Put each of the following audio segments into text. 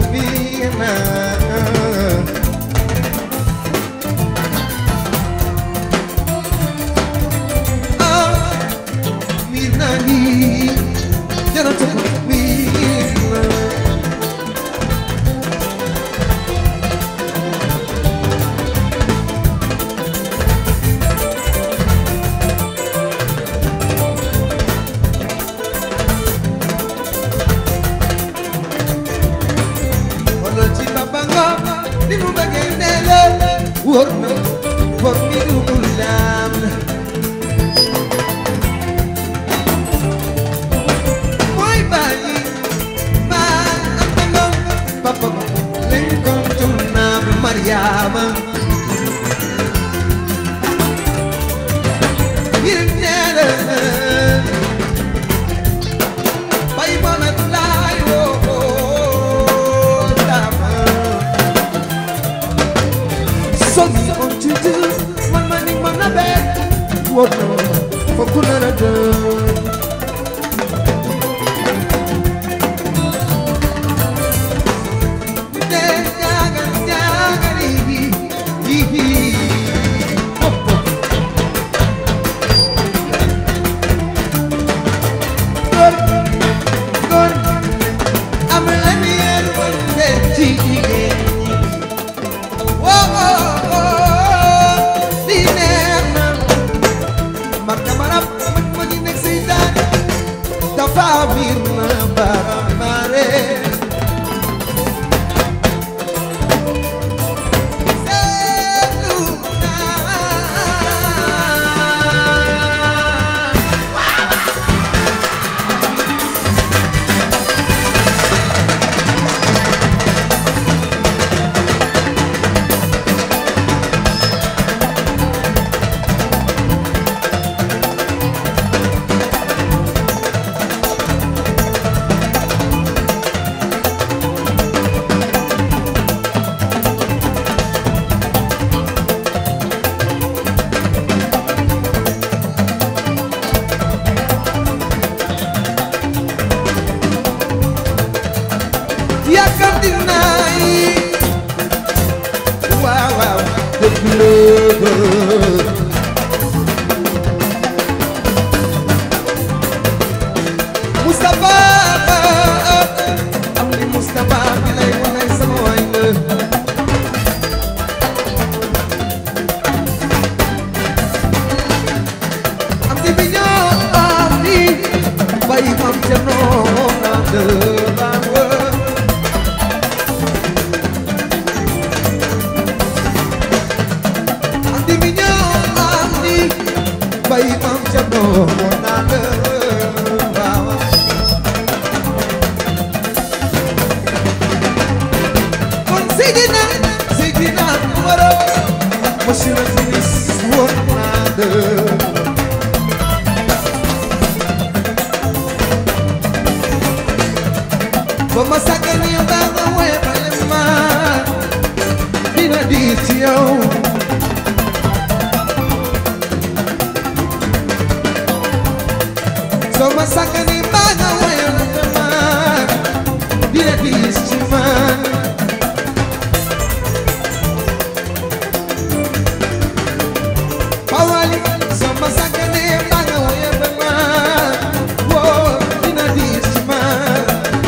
miir na ah miir na ni jaratu miir na xoolal ci Papa Ngom ni mu bëggee nee la wóor na for mi dugul laam la mooy bàyyi maa Anta Ngom Papa Ngom lañ ko tul naam Mariama ngir nee la bay Mohamed laay woo dama somi on tutu man ma ni man na be wono foku na na de de nyaga nyaga ni hi hi popo gor gor am la ni el wonde ci jigéen woo lii neex na man dama rab man ma ñu nekk si daan dafa miir na baramare seetlu naa yàkkamti naa yi waaw waaw dëgg la Moustapha am ni Moustapha bi lay wanay sama waay la am di bi ñoo am ni bàyyi mam ca noom naa de baan wër andi mi ñëw andi bay mam ca noo moo naa la waaw kon Seydina Seydina Umaro monsieur le ministre woon naa la ba ma sàggane yow daa nga woye bale ma dina diis ci yow soo ma sàggane baa nga woye bale ma dina diis ci man Pawali soo ma sàggane baa nga woye bale ma woo dina diis ci man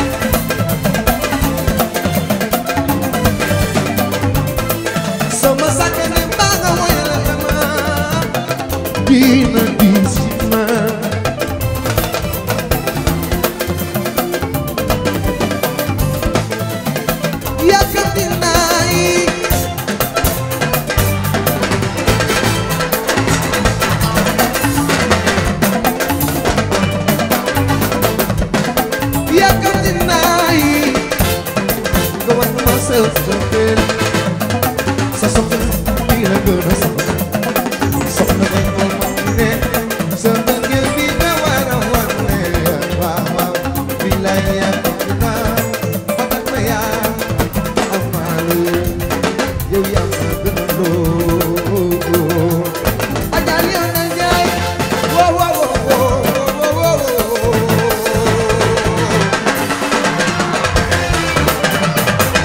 sama sakane banga wayala dama dina disima yakati nai yakati nai go on myself to feel sa soxna bii la gën a soxla soxna nga moom ne sa mbëggeel bi nga war a wane waaw waaw bi la yàgg naa fatal ma yaa amaalu yow yaa ma gën a loo ajaal yow na jaay wow wow wow wow wow wow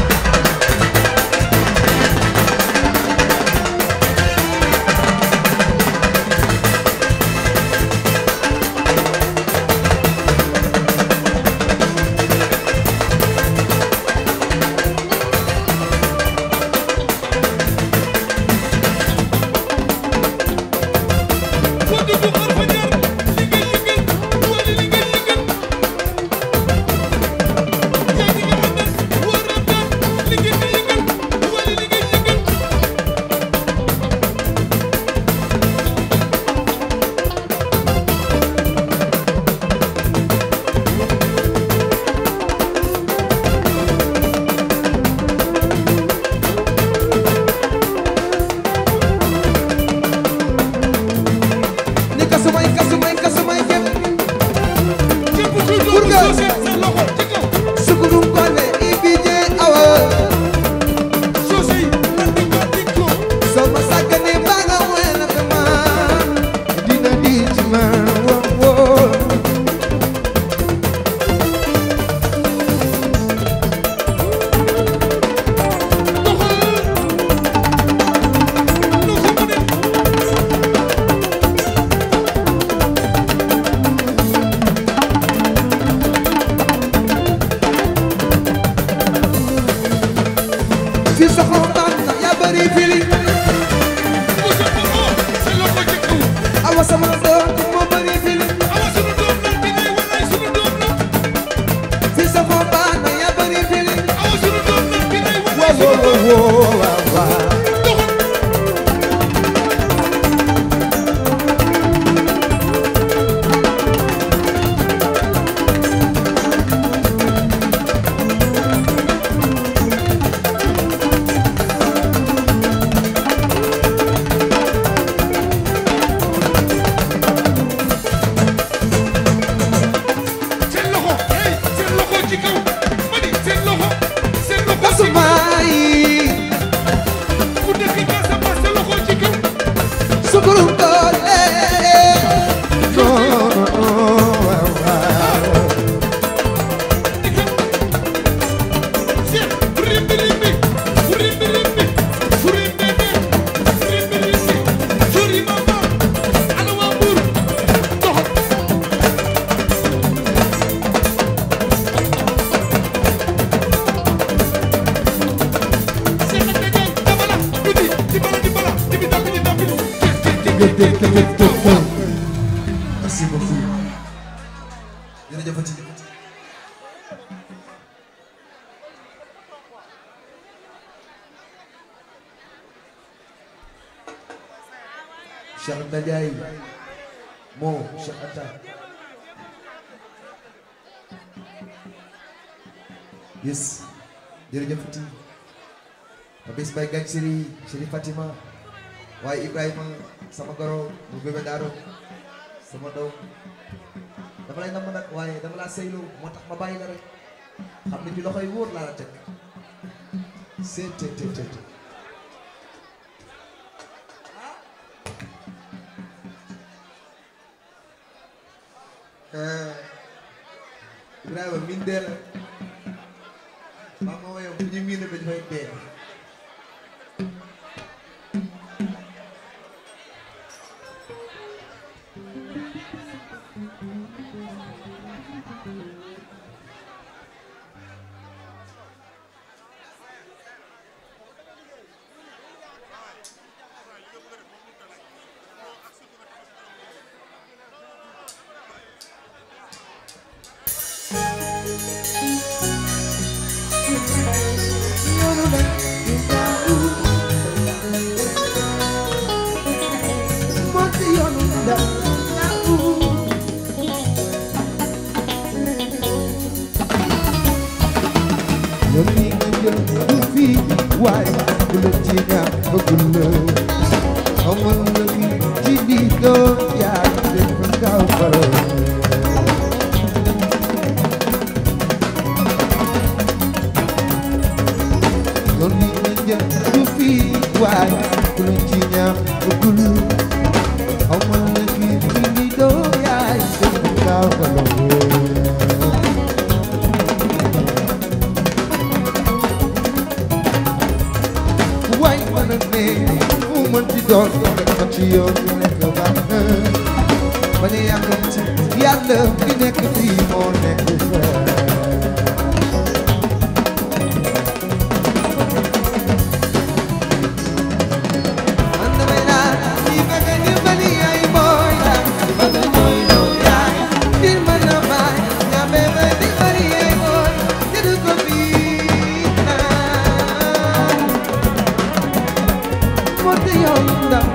fi soxla man yaa bëri fili bu sa boppoo sa loxo ci kaw awa sama doom moo bëri fili awa sunu doom la bi lay wallaay sunu doom la fi soxla man yaa bëri fili awa sunu doom la bi lay wallaay waaw sunu doom waaw waaw waaw doxal seen loxo hey seen loxo ci kaw ma ni seen loxo seen loxo ci kaw Kasumay ku dëkk Casamance seen loxo ci kaw sukuru doole waaw waaw seen rimbi rimbi rimbi rimbi rimbi rimbi rimbi jori mama ana waa Mbuur doxal seen ak dajal dabala biti dibala dibala dibi dabidi dabidi merci beaucoup jërëjëfati Cheikh Anta Ndiaye moo Cheikh Anta yes jërëjëfati ma bis bay gañ siri siri Fatima waaye Ibrahima sama goro mu bébé daaro sama doom dama lay namm nag waaye dama laa seyloo moo tax ma bàyyi la rek xam ne ci loxoy wóor laa la teg seet te te te te Ibrahima min dee la maa ma woyoon bu ñu miin dañ fay dee yoon yi nga jël du fii waaye bu la ci ñaax bëggul la amal la fi ci di doon yaa def fa gaaw faral yoon yi nga jël du fii waaye bu la ci ñaax bëggul amal la fi ci di doon yaa def fa gaaw faral waay mën a ne mu mën di doon rek ci yoon bi nekk baax na bañ a yàkkamti yàlla bi nekk fii moo nekk fee man damay naan ñi bëgg a dimbali ay booy la bëgg a ñooy doon yaay di mën a baay ñaame ba dimbali ay booy te du ko fii naan moo te yow ndaw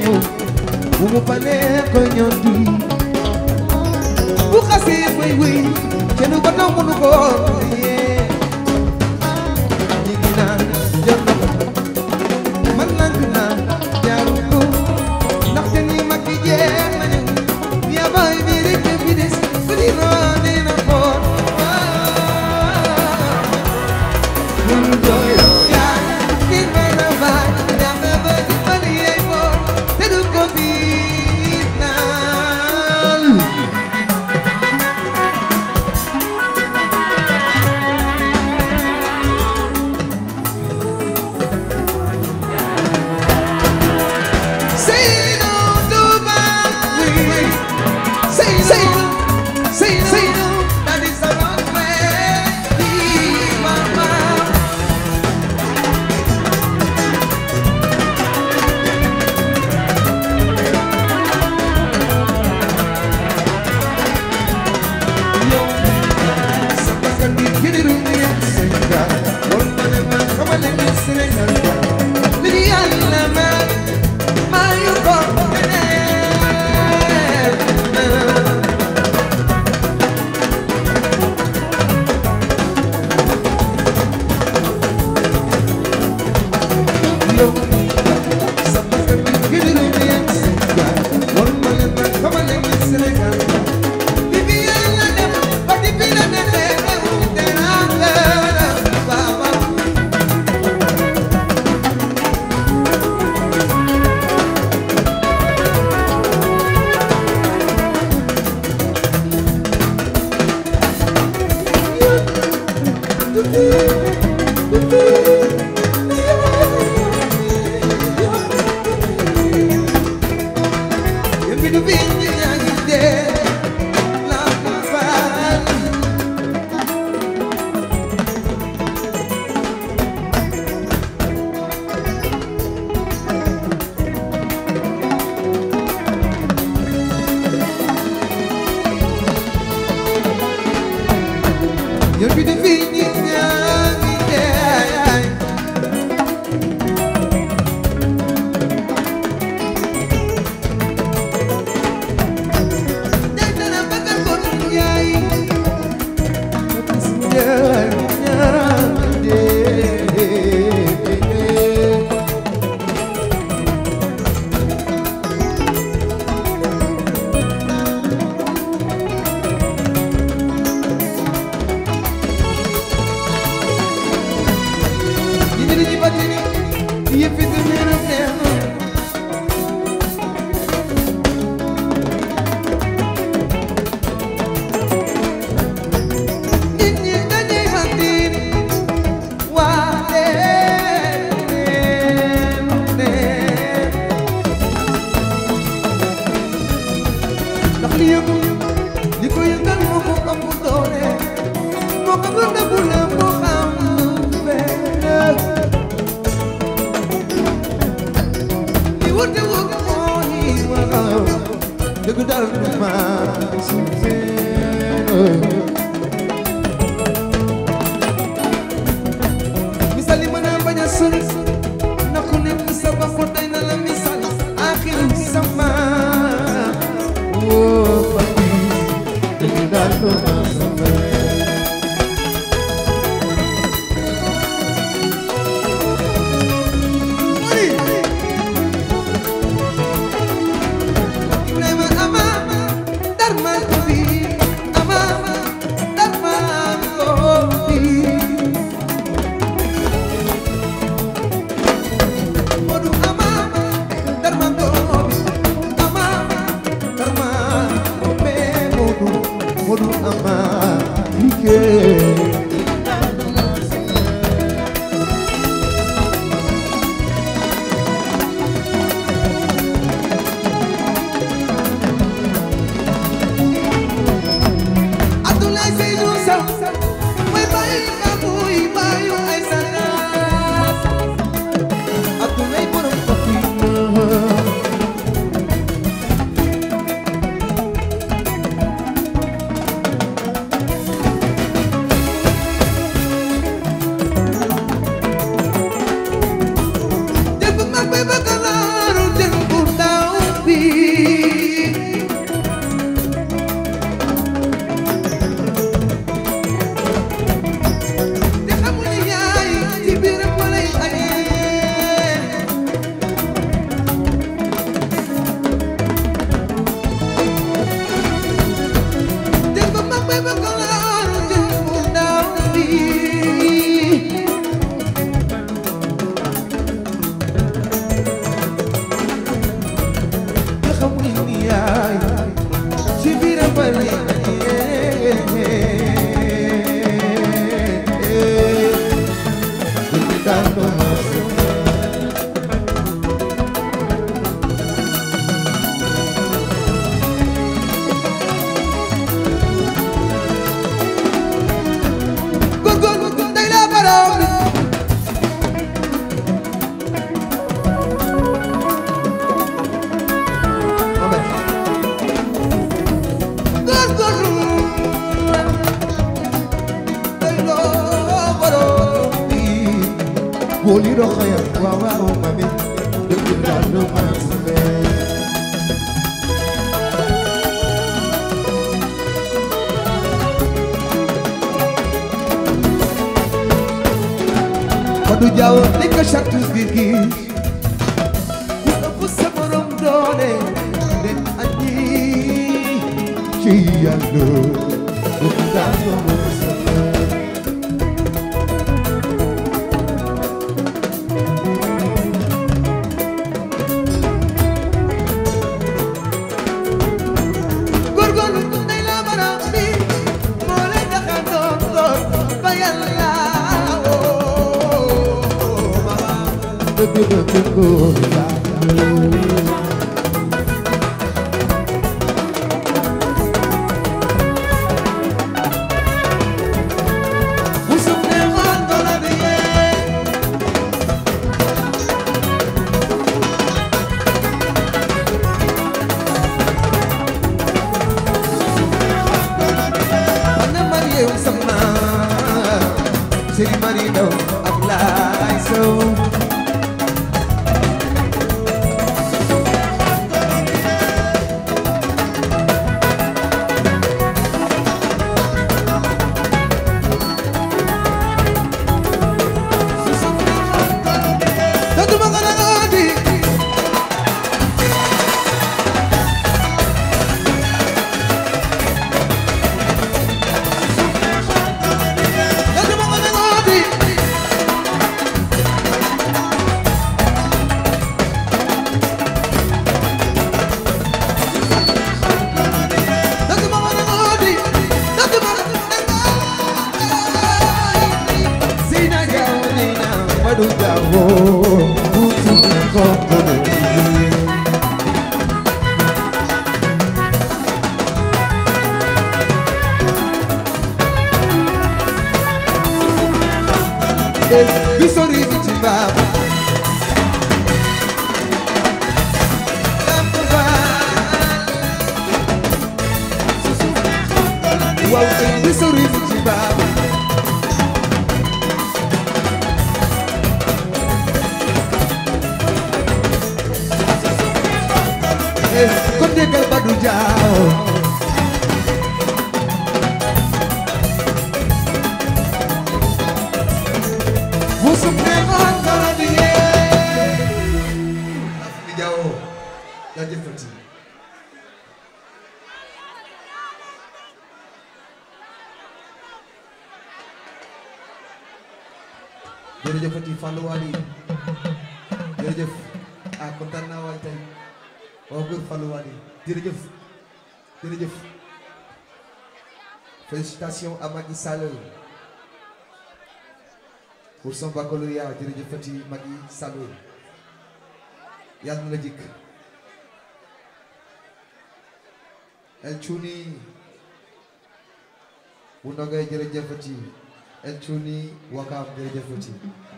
ñëw bu mu palee ko ñëw di bu xasee bay wéy kenn ba taw mënu ko yee ñi ngi naan jël na ko man nank naa jaaru ko ndaxte ni mag yi jeex nañu yaa bay bi rek fi des ku di roone na ko Ñun doyoo yaa nit may na baay ñax na ba di bali yey boor te du ko biit naal Say no to my way. Say say no, say no, say no. That is the wrong way. Leave my mouth. Yo, sama kadi kini dunia senja. Wala na kamali ni senja. Lili alama, mayu ko Yo, sama kadi kini dunia senja. Wala na kamali ni senja. Bibi yàlla dem ba di bi la neexee nga wute naa la baba. Yéen bi du bi ñu ñaa ngi dee la ko faal. Yéen bi du bi ñu ñaa ngi dee. Nit ñi dañuy mandir waale neen neen ndax li yëngu li ko yëngal moo ko ëpp doole moo ko gën a bu la moo xam lu benn li wute wut moo ñi waxaw dëgg dal du ma suufee misal yi mën a bañ a sori na ku nekk sa bopp doy na la misal axiru sama woo papi dëgg daal du ma sama Ibrahima ama dar ma ko bi ama borom bi booli roxo ya waaw waaw mami dëgg daal lu ma sumee Fadu Jaw ni ko chatu biir gi ku ëpp sa borom doole de añi ci yàlla dëgg daal lu ma sumee góorgóorlu day la mën a bi moo lay tax a doon doon ba yàlla woo mama dëgg dëgg góor yaa Musum ne woon dola bi yee Ana Mariam sama Sëriñ Marino Ablaye Sow Dootuma ko nangooti Dootuma ko nangooti Dootuma ko nangooti Dootuma ko nangooti Sina jaw nina madu jawo Kutu kokono Bisori bichimba Wow, bisori bichimba kon déggal Badu Jaaw musum ne on dara di yee di Jaaw jaajëfati jërëjëfati Fallou Wali jërëjëf ah kontaan naa waay tey waaw góor Fallou Wali jërëjëf jërëjëf félicitations à Magui Sall pour son baccalauréat jërëjëfati Magui Sall yàlla na la jikk El Chouni bu ndogay jërëjëfati El Chouni Wakaam jërëjëfati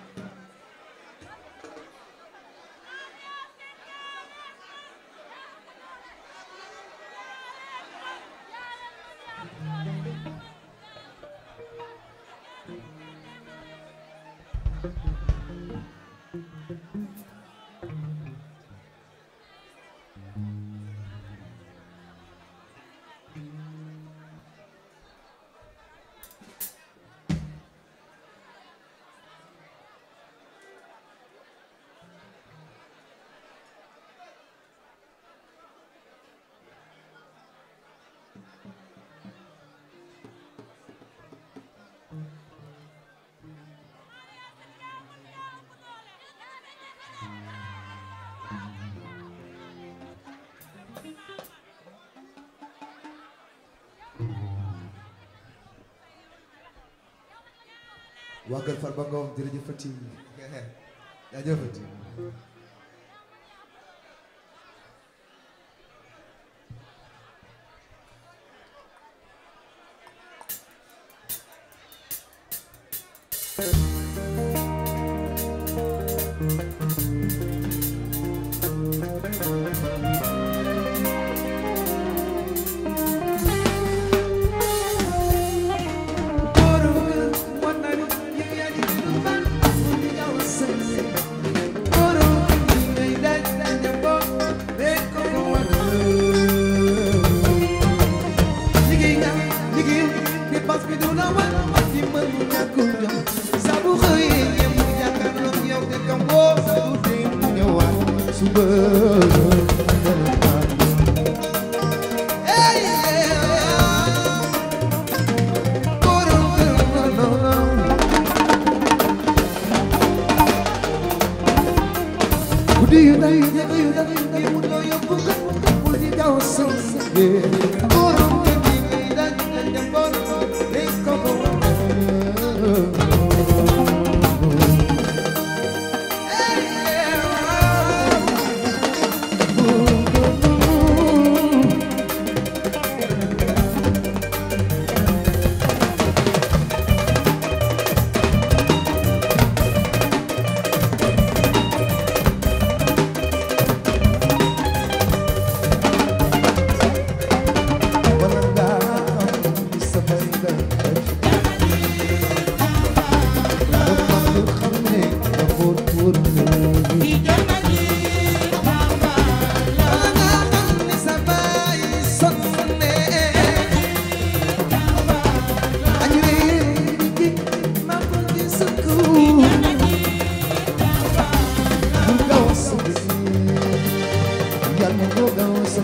waa kër Farba Ngom jërëjëfati jaajëfati Borom ku jëm saa bu xëyee ñem jàkkaarloog yow te kam woo saa bu dee mu ñëwaat suba Hey, yeah. Borom kër no, no, no. Guddi yu day yu day yu day yu day mu loo yóbbu ko bul di daw sën borom kër gi ngay daj daj dem borom day ko ko wala nga am sa bay nga dafa nga xam ne dafa tuur wala nga xam ne sa bay sonne añu gi ma ko gis ko bu gaw sa yàlla bu gaw sa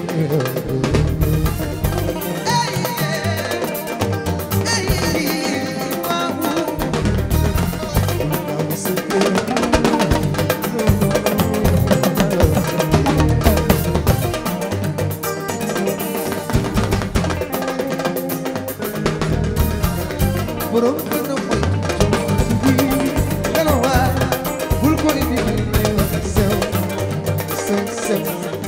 borom kër na mooy gana waa bul ko indi sew sew sew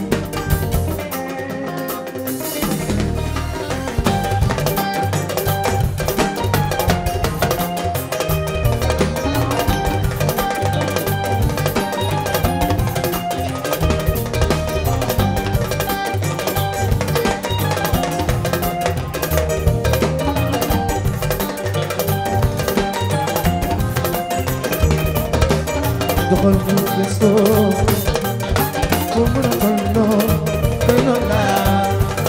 doxal bu gëstoo ko mën a tolloo gën a laa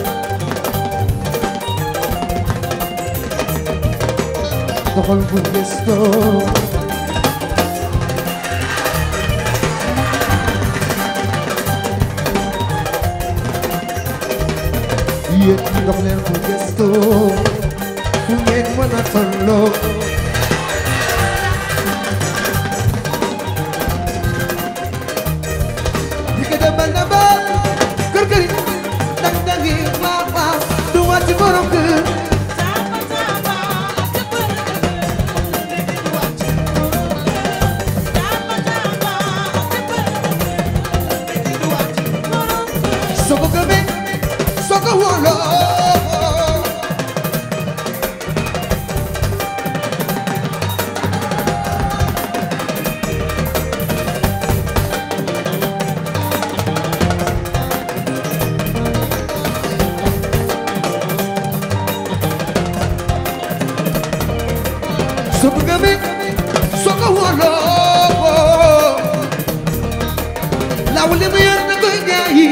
doxal bu gëstoo yéen ñi dox leen bu gëstoo fu ngeen mën a tolloo Dike demal na ba kër kër yi dang dang yi waaw waaw du wàcc borom kër soo ko gëmee soo ko wóoloo soo ko gëmee soo ko wóoloo laaw li mu yor na koy jaayi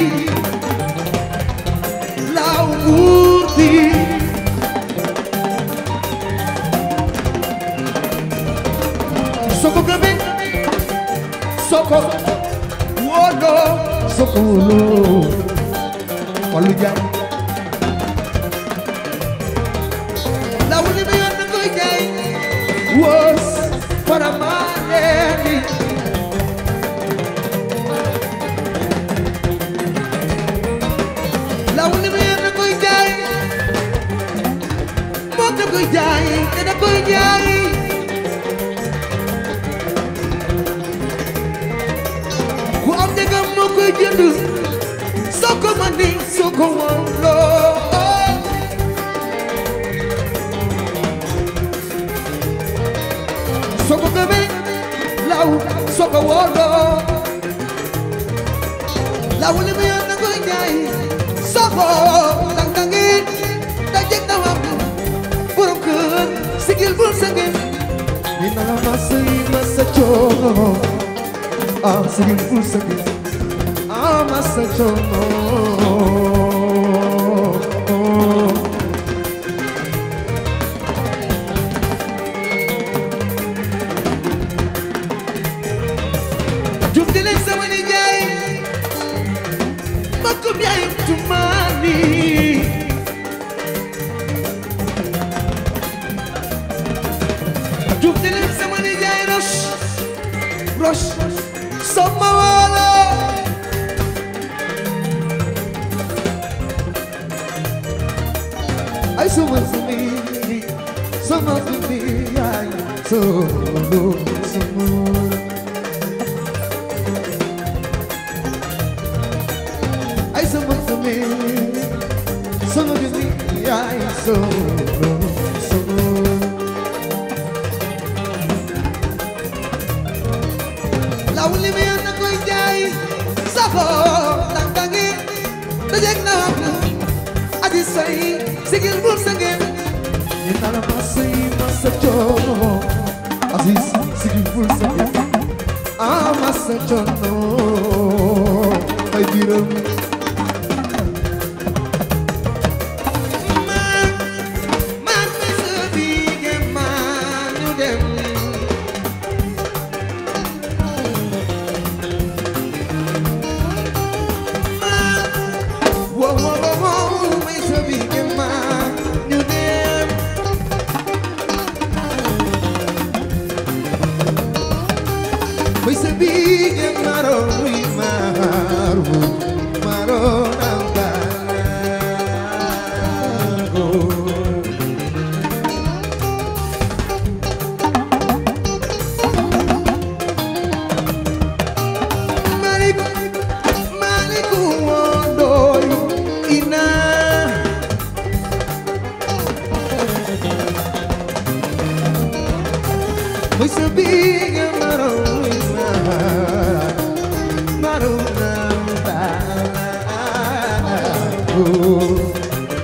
laaw nguur bi soo ko gëmee soo ko wóoloo soo ko wóoloo wàllu jaay laaw li mu yor na koy jaay woos faramaaleeni law li mu yor na koy jaay moom da koy jaay te da koy jaay ku am dëggam moo koy jënd soo ko mani soo ko wóoloo soo ko gëmee law soo ko wóoloo law li mu yor na koy jaay soo ko dang dangi da jeg da wam borom kër sigil bul sange dina la masa yi masa coono ah sigil bul sange ah masa coono proche sama wala ay sama sumi sama sumi ay solo sama ay sama sumi sama sumi ay solo sama law li mi na koy jaay safo tantangi dajek na adi say sigil bul sangin ni nala masay masa chono adi sigil bul sangin ah masa chono ay biram man man mi sabi ge man you dem Whoa, whoa, whoa, whoa, it's a big man, you damn. It's a big man, oh, we maru, maru, nambago. Marico, marico, wondoy, ina. Muy sabia, marona, marona, oh.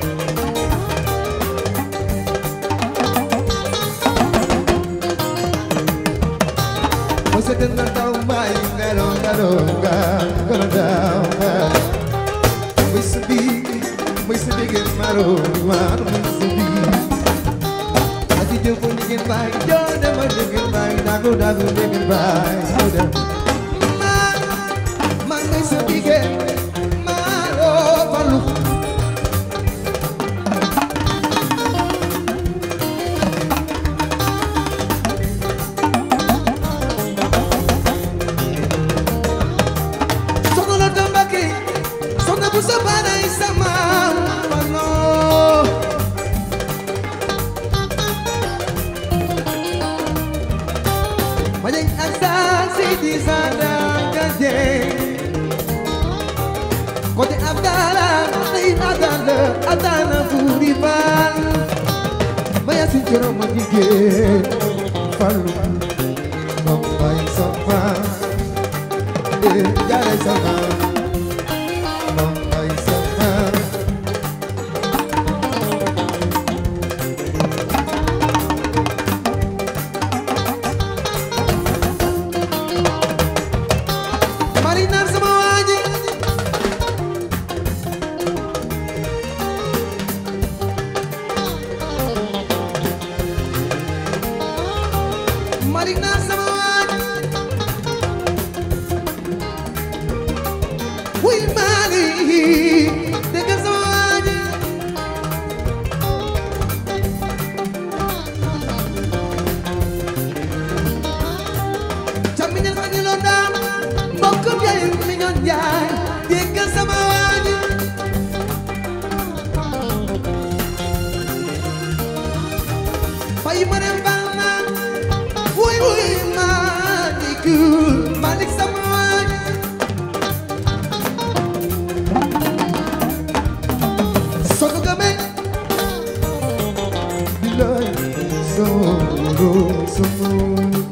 Você tem que dar um banho, garonga, garonga, garonga. Muy sabia, muy sabia, marona, muy sabia. Ati jumpo dingin bay, jone ma dingin bay, dagu dagu dingin bay, udah. Man, man ngay sabige, malo palu. Sono la tambaki, sono busa bana isama, mano. Banyak asasi di sana gede Kote Abdala, Naim Adala, Adala Buriban Maya Sinjoro Magige Falu Mambai Sama Eh, Jare Sama Mambai Sama Marinar sama waji Marinar sama waji Wih mali Dengar sama waji Camiñal fa ñu lo daam mbokkum yaay mi ñoon jaay déggal sama waaji fay ma dem baal naa wuy wuy maa di kuul malik sama waaji soo ko gëmee bilaay soo soo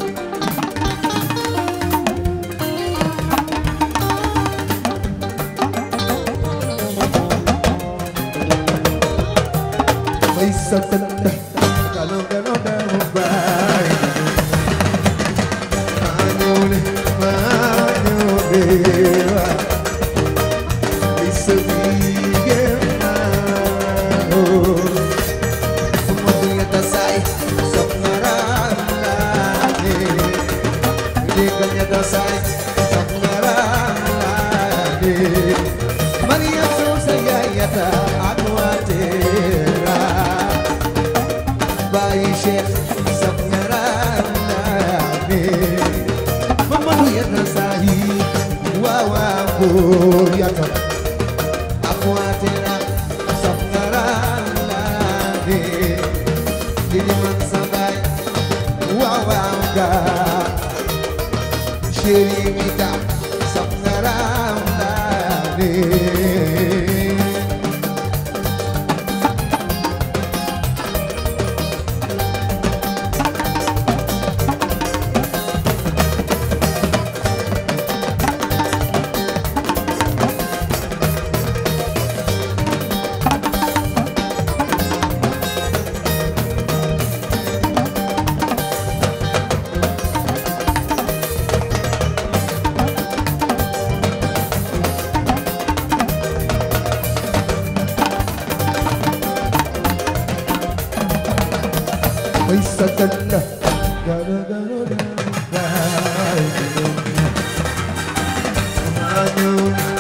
May satanda Kalau kalau dah mubay Anyole Anyole Bisa bigyan mo Umutunya tasay Sa pangarami Hindi kanya tasay Sa pangarami Maria Sosa Yayata Ako atira Bayi Sheikh Sa pangarami Mamadu buur yatam akwatena safnaralade didi man sabay waaw waaw ga chéri mita safnaralade Ay sakala gara gara Manu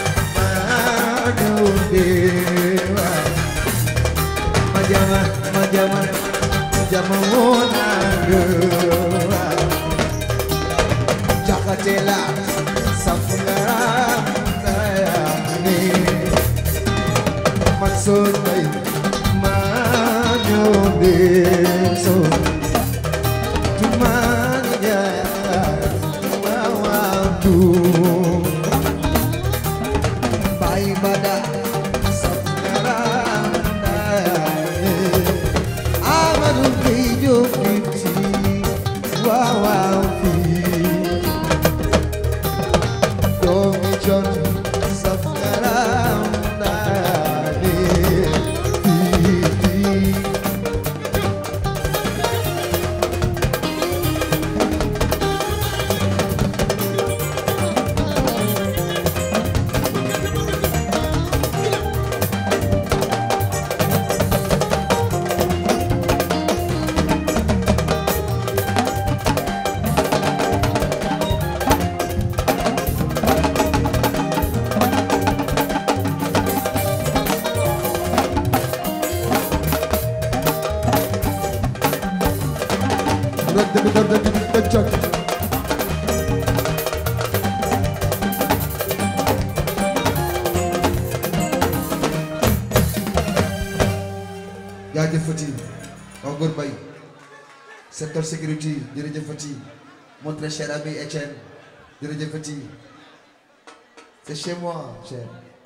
manu dewa Majama majama majama mona dewa Jakatela safungara ni Maksud baik manu deso Tumanya mawadu Bai bada safungara Amadu hijo fiti wawafi Domi John safungara Fiti jaajëfati Ngor Mbaye secteur sécurité jërëjëfati mon très cher ami Etienne jërëjëfati c'est chez moi cher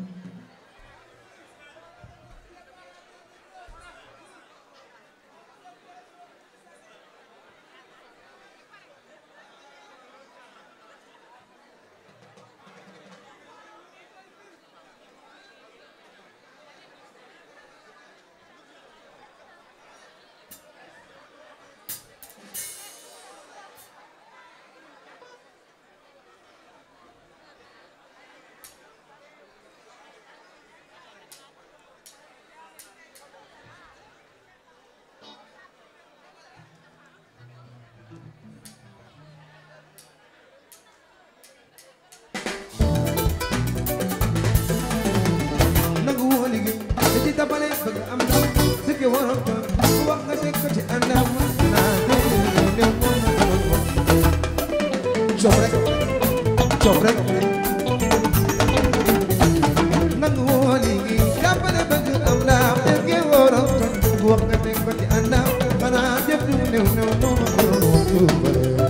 nangu woo liggéey da ci tabale bëgg am ndam dëkke waroon ko wax nga teg ko ci àndam naa ne moo na doon wax coof rek coof rek nangu woo liggéey jàppale bëgg am ndam dëkke waroon ko wax nga teg ko ci àndam xanaa jëf du néew néew moo ma doon wax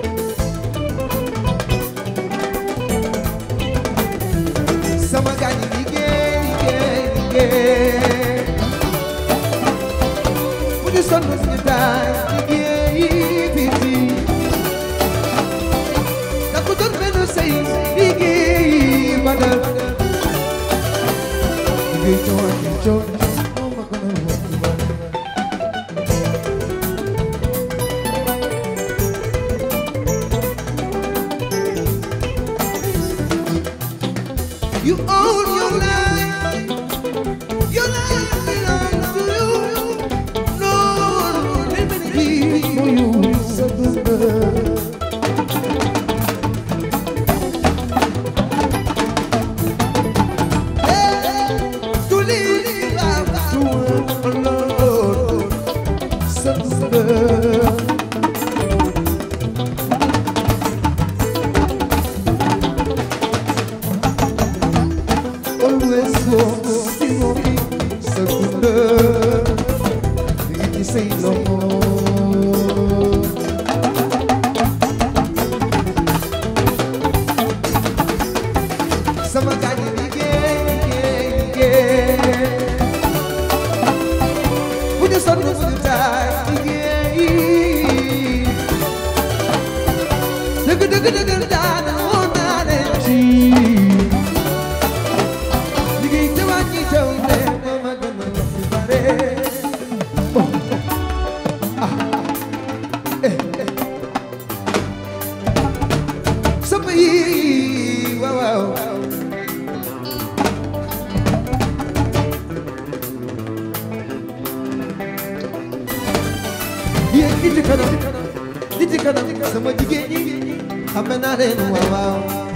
sama gaañ yi liggéey liggéey liggéey bu ñu sonn suñu taay liggéey fii fii da ko doon benn sëy liggéey badal liggéey coow ak coow moo ma gën a wax ci badal. You own your life. Your life belongs to you. No one will ever be for you. So good. Hey, to live life to work alone. So good. dëgg dëgg dëgg daana woon naa leen ci liggéey te wàññi taw ne moo ma gën a wax ci bare oh ah eh eh sama yi waaw waaw yéen nit yi kanam nit yi kanam sama jigéen ñi xam naa leen waaw waaw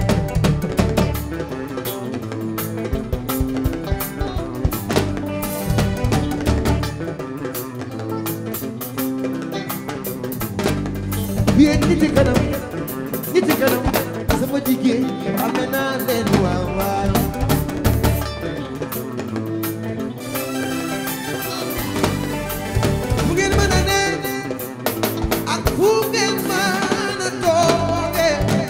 yéen nit yi kanam nit yi kanam sama jigéen ñi xam naa leen waaw waaw fu ngeen mën a ne ak fu ngeen mën a tooge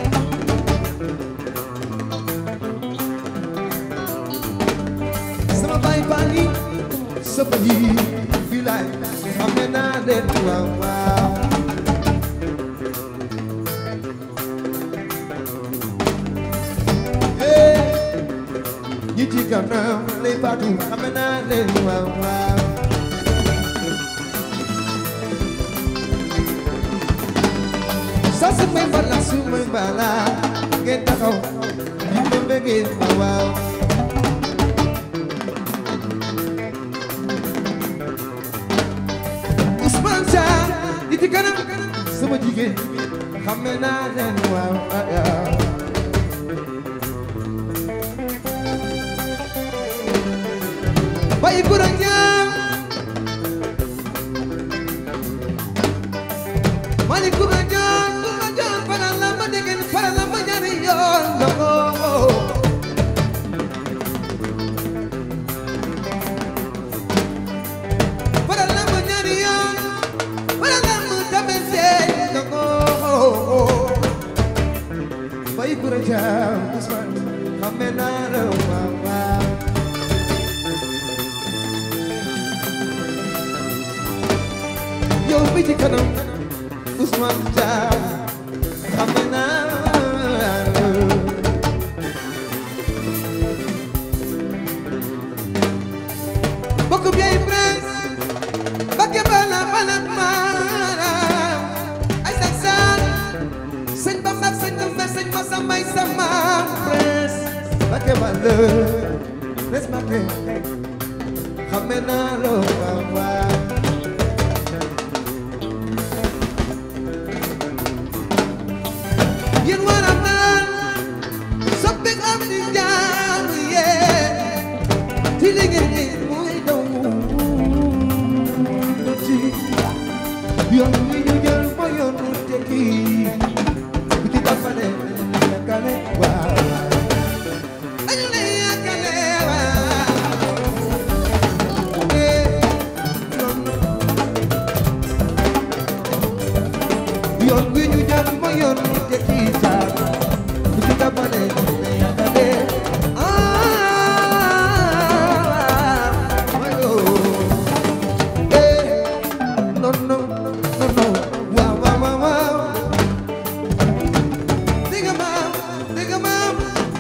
sama baay baa ngi sama yi fi laay xam naa leen waaw waaw Hey, ñi ci kanam lay baatu xam naa leen waaw waaw sa su may bala su may bala ngeen taxaw di ma bëggee waaw waaw Ousmane Thiam ñi ci kanam sama jigéen xam naa leen waaw waaw Bayi Gura Ñaam Mali Gura Ñaam Gura Ñaam para la ma degen para la ma ñaari yoon ndogo para la ma ñaari yoon para la ma tamante ndogo Bayi Gura Ñaam Ousmane xam naa la waaw waaw yow mi ci kanam Ousmane Thiam xam naa bokk bi ay prince bakke bala bala maara ay sax sax sëñ Bamba ak sëñ Bamba sëñ Massa Mbay sama prince bakke bala prince bakke xam naa loo waaw waaw yéen war a naan soppi am di jaam yee ci liggéey bi muy daw ci yoon wi ñu jël ba yoonu tekki bu ci dafale yakale waaw dañu lay yakale waaw eh non yoon wi ñu jël ba yoonu tekki jaar bu ci dafale yakale ah wayo eh non non non non waaw waaw waaw waaw dégg nga maam dégg nga maam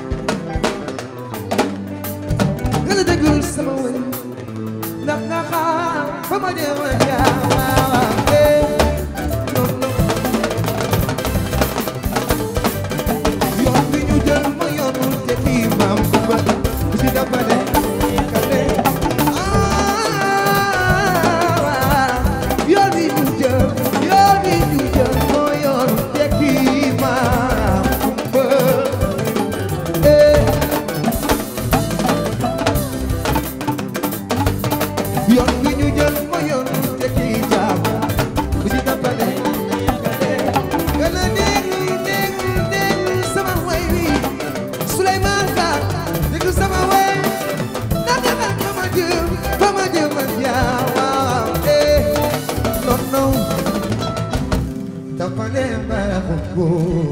nga la déggul sama wéy ndax nga xam fa ma jëm a jaar waaw waaw eh non non yoon bi ñu jël ma yoonu te kii maam ku ba ku ci dabale kale ah yoon bi ñu jël yoon bi ñu jël ma yoonu te kii maam ku ba eh yoon bi ñu jël ma yoonu te kii jaam ku ci dabale kale gën a déglu déglu déglu sama way wi Souleymane Ka déglu sama way ndax nga fa ma jëm fa ma jëm man yaa waaw eh non non dafa leen baaxul ko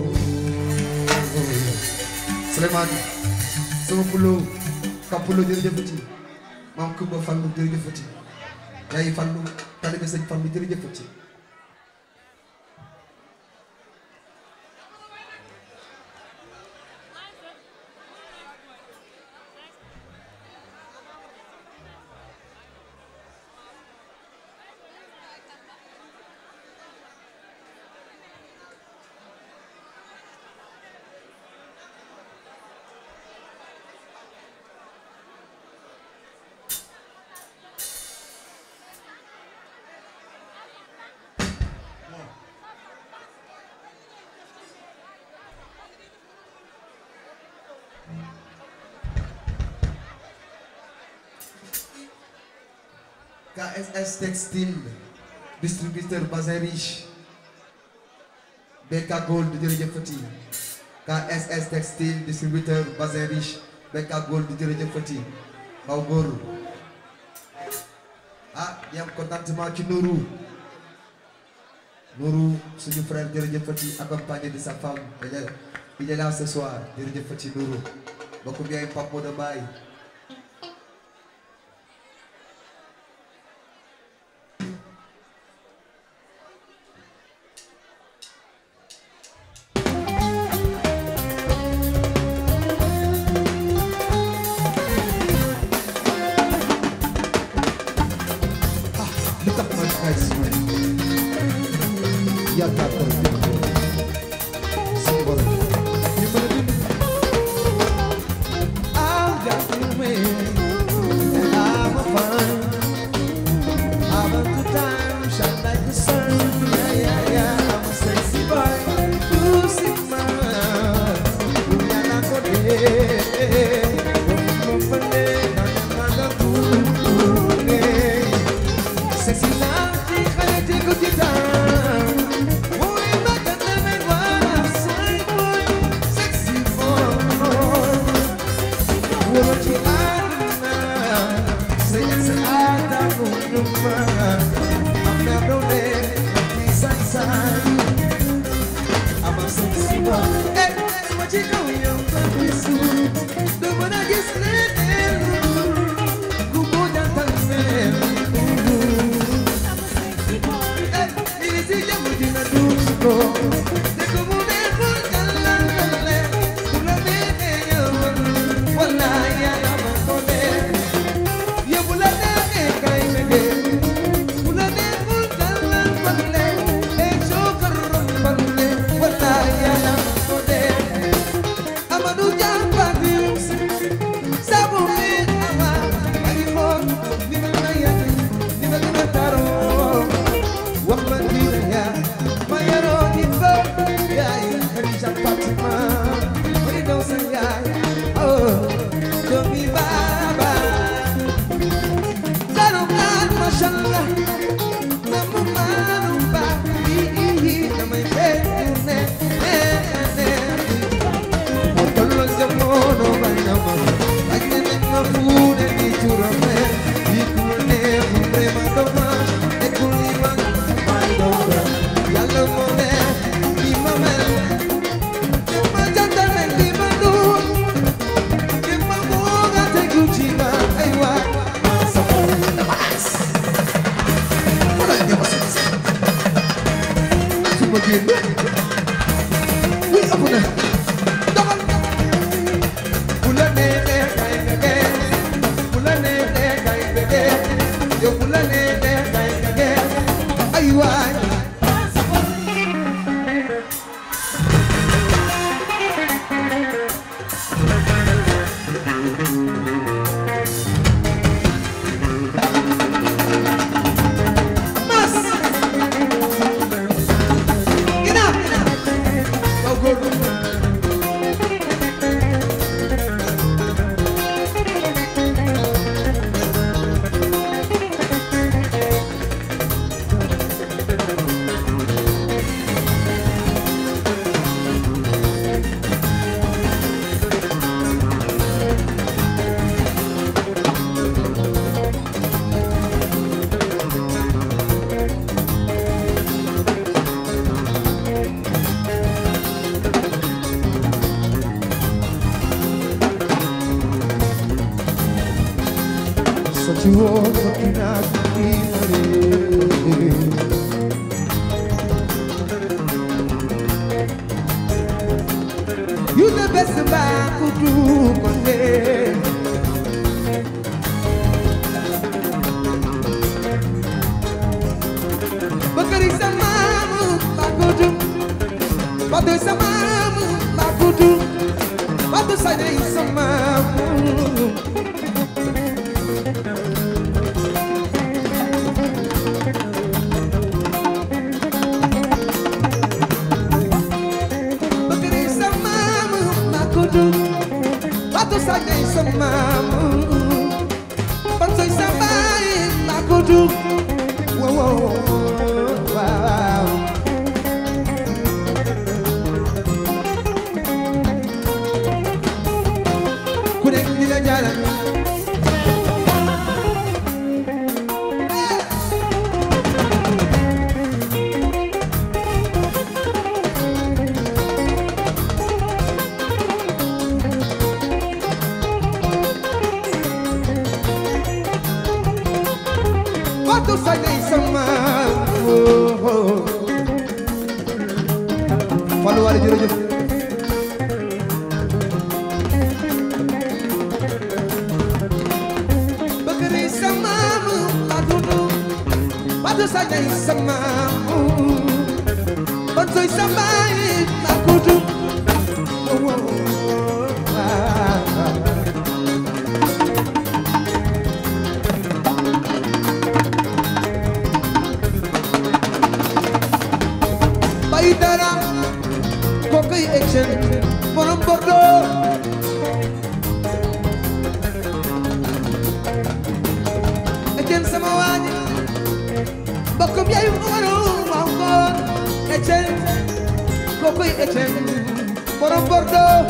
Souleymane sama pulo ka pulo jërëjëfati maam Kumba Fallu jërëjëfati yaay Fallu talibe sëñ Fallu jërëjëfati KSS Textile distributeur Bazin Riche BK Gold jërëjëfati KSS Textile distributeur Bazin Riche BK Gold jërëjëfati Baw Góor ah di am contentement ci Nourou Nourou suñu frère jërëjëfati accompagné de sa femme il est il est là ce soir jërëjëfati Nourou bokk bi ay Pape Modou Mbaye li tax man xay si man yaakaar ko rek dina ko suñu borom ñu mën a bind I'm just a man, and I'm a fun. I'm a good time, shine like the sun. Yeah, yeah, yeah. I'm a sexy boy, you see man. Una la code, como pone, na na na na Sexy lady, khale te ko titan. Boy, ma kana me wala, say boy, sexy boy. What you Say it's an ada kunuma I'm not no side side I'm a sexy boy Hey, what you doing, young baby? The one I guess Gugu jantan Hey, easy jamu dina dusko De como de por calale Una bebe yaman Wallahi ya makone Ye bulane ke kai mege Bulane por kalan palle E chokar palle Wallahi ya makone Amadu jamba dius Sabu mi ama Ani mon Nina na ya Nina nina taro wax ma dina ya ma yaroo di fa yaay Khadija Fatima may daw sa yaay oh doomi baaba daru kaan mashallah na mu maanu ba ii damay fekk ne ne ne moo tolloo jamono ba ñama ak ñeneen nga fuune di turame di kurne mu prema doma e kuli man may doma yàlla moo ne di ma mel di ma jantal ne di ma duur di ma mooga tegu ci ma ay waay ma sama damas wala ñu ma seen su ma génn wuy ëpp na doxal bu la neexee kay bege bu la neexee kay bege yow bu la neexee kay bege ay waay mas ginnaaw waaw góor Such a war looking at me You the best man could do one day. Bakari samamu bakudu, batu samamu bakudu, batu sadai samamu. Bakari samamu bakudu, batu sadai samamu. Batu sambai bakudu. kutu waaw waaw waaw ku nekk di la jaaral Watu sañay sama Fallou Wally jërëjëf bëgg ni sama Watu Watu sañay sama Ban soy sama Makutu bay dara kokoy action borom Bordeaux action sama waaji mbokkum yaay waru waaw góor action kokoy action borom Bordeaux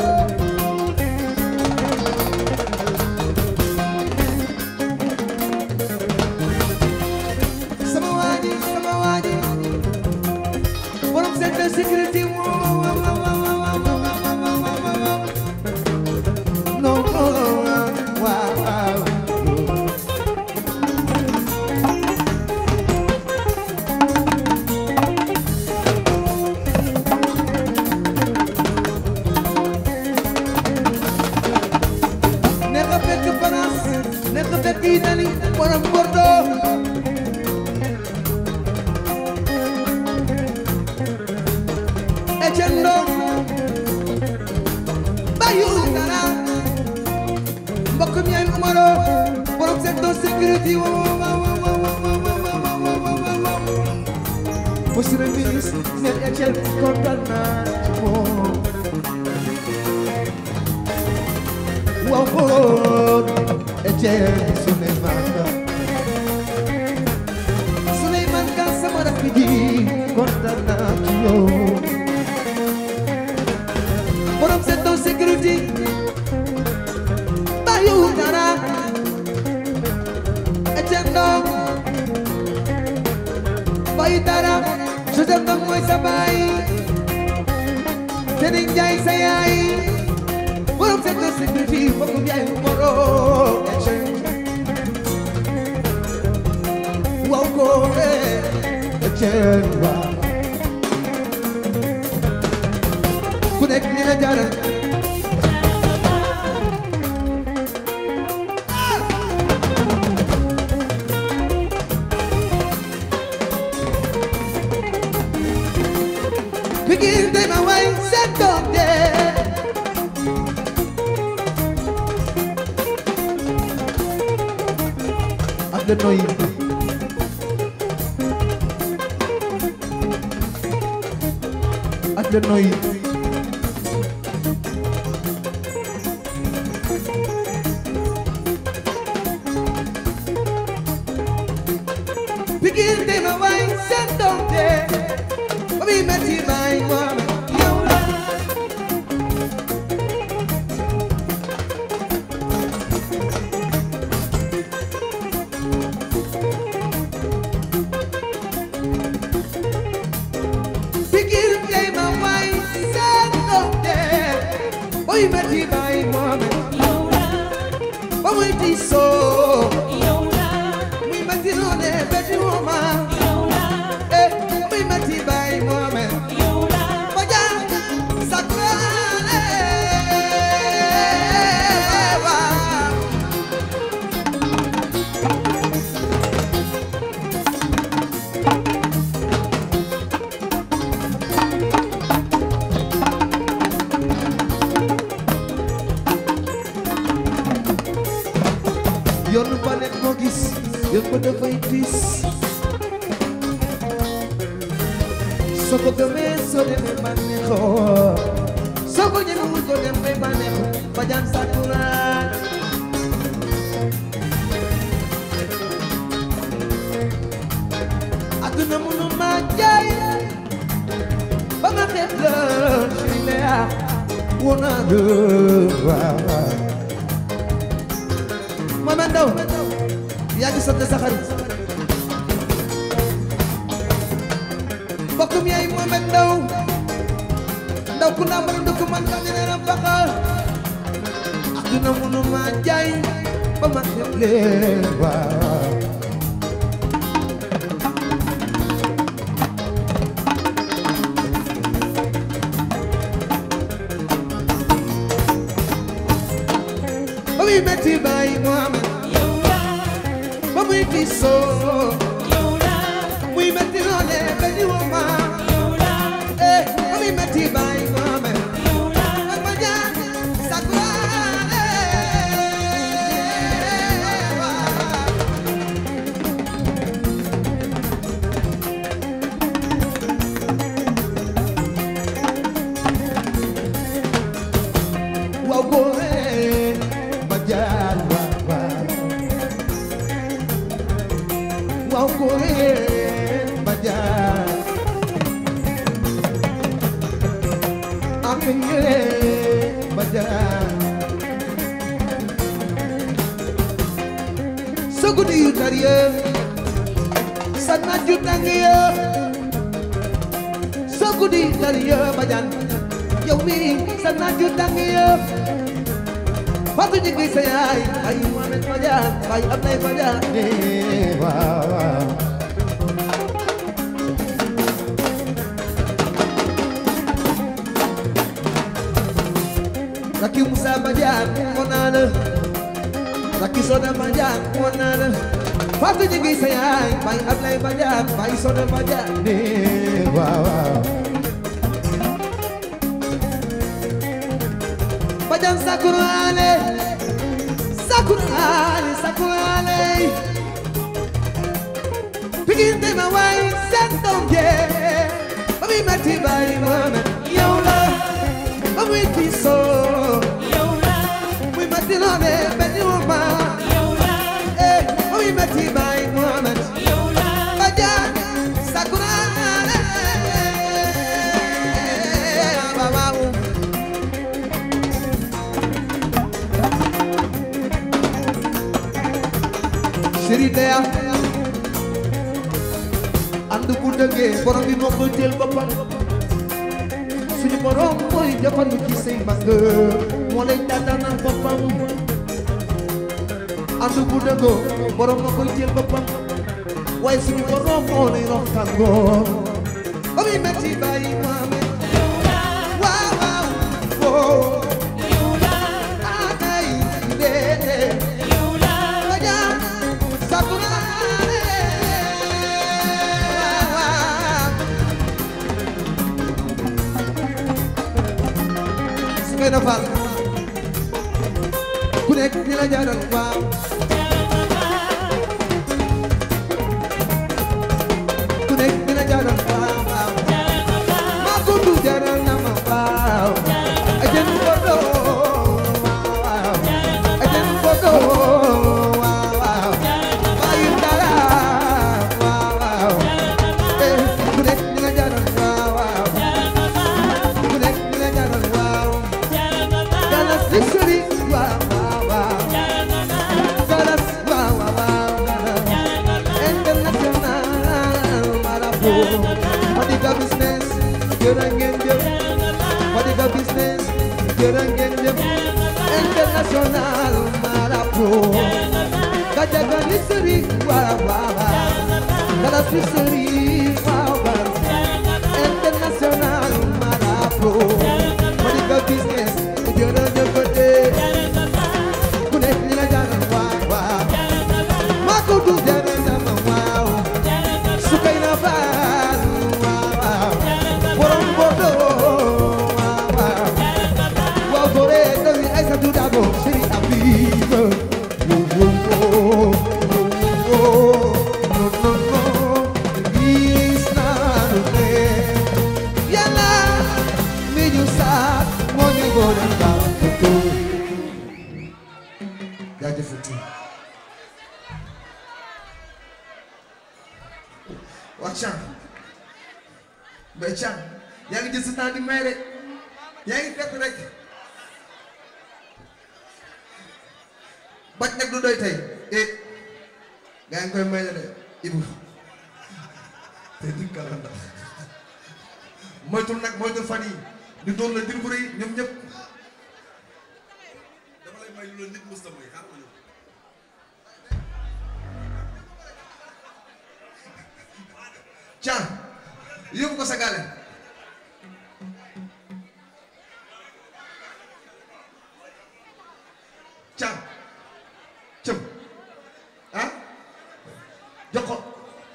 sama waaji sama waaji borom centre sécurité waaw waaw waaw waaw waaw waaw non waaw waaw neex a fekk France neex a fekk Italie borom Bordeaux echendo bayu dara mbokk mi ay umaro borom secteur sécurité wa wa wa wa wa wa wa wa wa wa wa wa monsieur le ministre Nel Etienne kontaan naa ci moom waaw waaw Etienne Souleymane Souleymane Ka sama rakk ji kontaan naa ci yow borom secteur sécurité bayu dara Etienne Ndong bayu dara Joseph Ndong mooy sa baay Tening Njaay sa yaay borom secteur sécurité mbokkum yaay moro Etienne waaw ko Etienne waaw ku nekk ni la jaaral Begin day my way set up there ak the noise ak the noise Begin day my way set up there Baby met you my woman yow la Begin day my way set up there Baby met you my woman Ba muy diisoo muy metti noone betti wooma eh muy metti bay moome Oja sakrale waaw yoonu ba nekk moo gis yoon ba dafay tiis soo ko gëmee soo demee bànneexoo soo ko ñemewul doo dem bay bànneexu ba jaan sakura woo naa la waaw waaw Mohamed Ndaw yaa ngi sant sa xarit mbokkum yaay Mohamed Ndaw ndaw ku naa mën a dëkk man xam ne na baxa aduna mënu ma jaay ba ma xeeb leen waaw ba muy metti baay Mohamed ba muy diisoo muy metti loole ba ñu woo ma eh ba muy metti baay Mohamed ak ma jaan sakuraale waaw waaw góore ma jaar waaw waaw waaw góore ma jaar ak ñëre ma jaar sa guddi yu tar ya sa naaj yu tàng ya sa guddi yu tar ya ma jaar yow mi sa naaj yu tàng ya Fatou ñu ngi sa yaay ay Mohamed Badiane ay Ablaye Badiane waaw waaw Rakki Moussa Badiane moo naa la Rakki Soda Badiane moo naa la Fatou ñu ngi sa yaay ay Ablaye Badiane ay Soda Badiane waaw waaw Badiane Sakurale Sakurale Sakurale Pikin de ma way seen doom jee ba muy metti bàyyi Mohamed yow la ba muy tiisoo muy metti loole benn ma eh ba muy metti bàyyi Mohamed Badiane Sakurale waaw waaw Chéri Dea ànd bu dëggee borom bi moo koy jël boppam suñu borom mooy jafandu ci say mbagg moo lay tànnal boppam ànd bu dëggoo borom moo koy jël boppam waaye suñu borom moo lay rox tàngoor ba muy metti bàyyi Mohamed waaw waaw woo anay dee Badiane Sakurale Sukayna Fall ku nekk ni la jaaral waaw ku nekk ni la jaaral waaw waaw maa ko du jaaral na ma waaw ajen bodo waaw ajen bodo waaw waaw bayu dara waaw waaw eh ku nekk ni la jaaral waaw waaw ku nekk ni la jaaral waaw galas di sori waaw waaw waaw galas waaw waaw waaw international marabu Fadiga business jërë ngeen jëf Fadiga business jërë ngeen jëf international marabu Gajaga li sori waaw waaw waaw galas di sori waaw waaw international marabu Fadiga business jërë ngeen jëf ku nekk li la jaaral waaw waaw maa ko du jaaral sama waaw Sukayna Fall waaw borom bodo waaw waaw waaw gore domi Aïssatou Dabo Chéri Habib wo wo wo wo no no no gis naa lu ne Yàlla mi ñu saat moo ñu boole baax jaajëfati waa Thiam Mbaye Thiam yaa ngi jël sa temps di may rek yaa ngi fekk rek bañ nag du doy tey eh gaa ngi koy may la de Ibu te dikkal la ndax moytul nag moytul fan yi ñu doon la dir bu rëy ñoom ñëpp dama lay may lu la nit mës a may xaar ma ñëw. can yóbbu ko sa gaale can cëm ah jox ko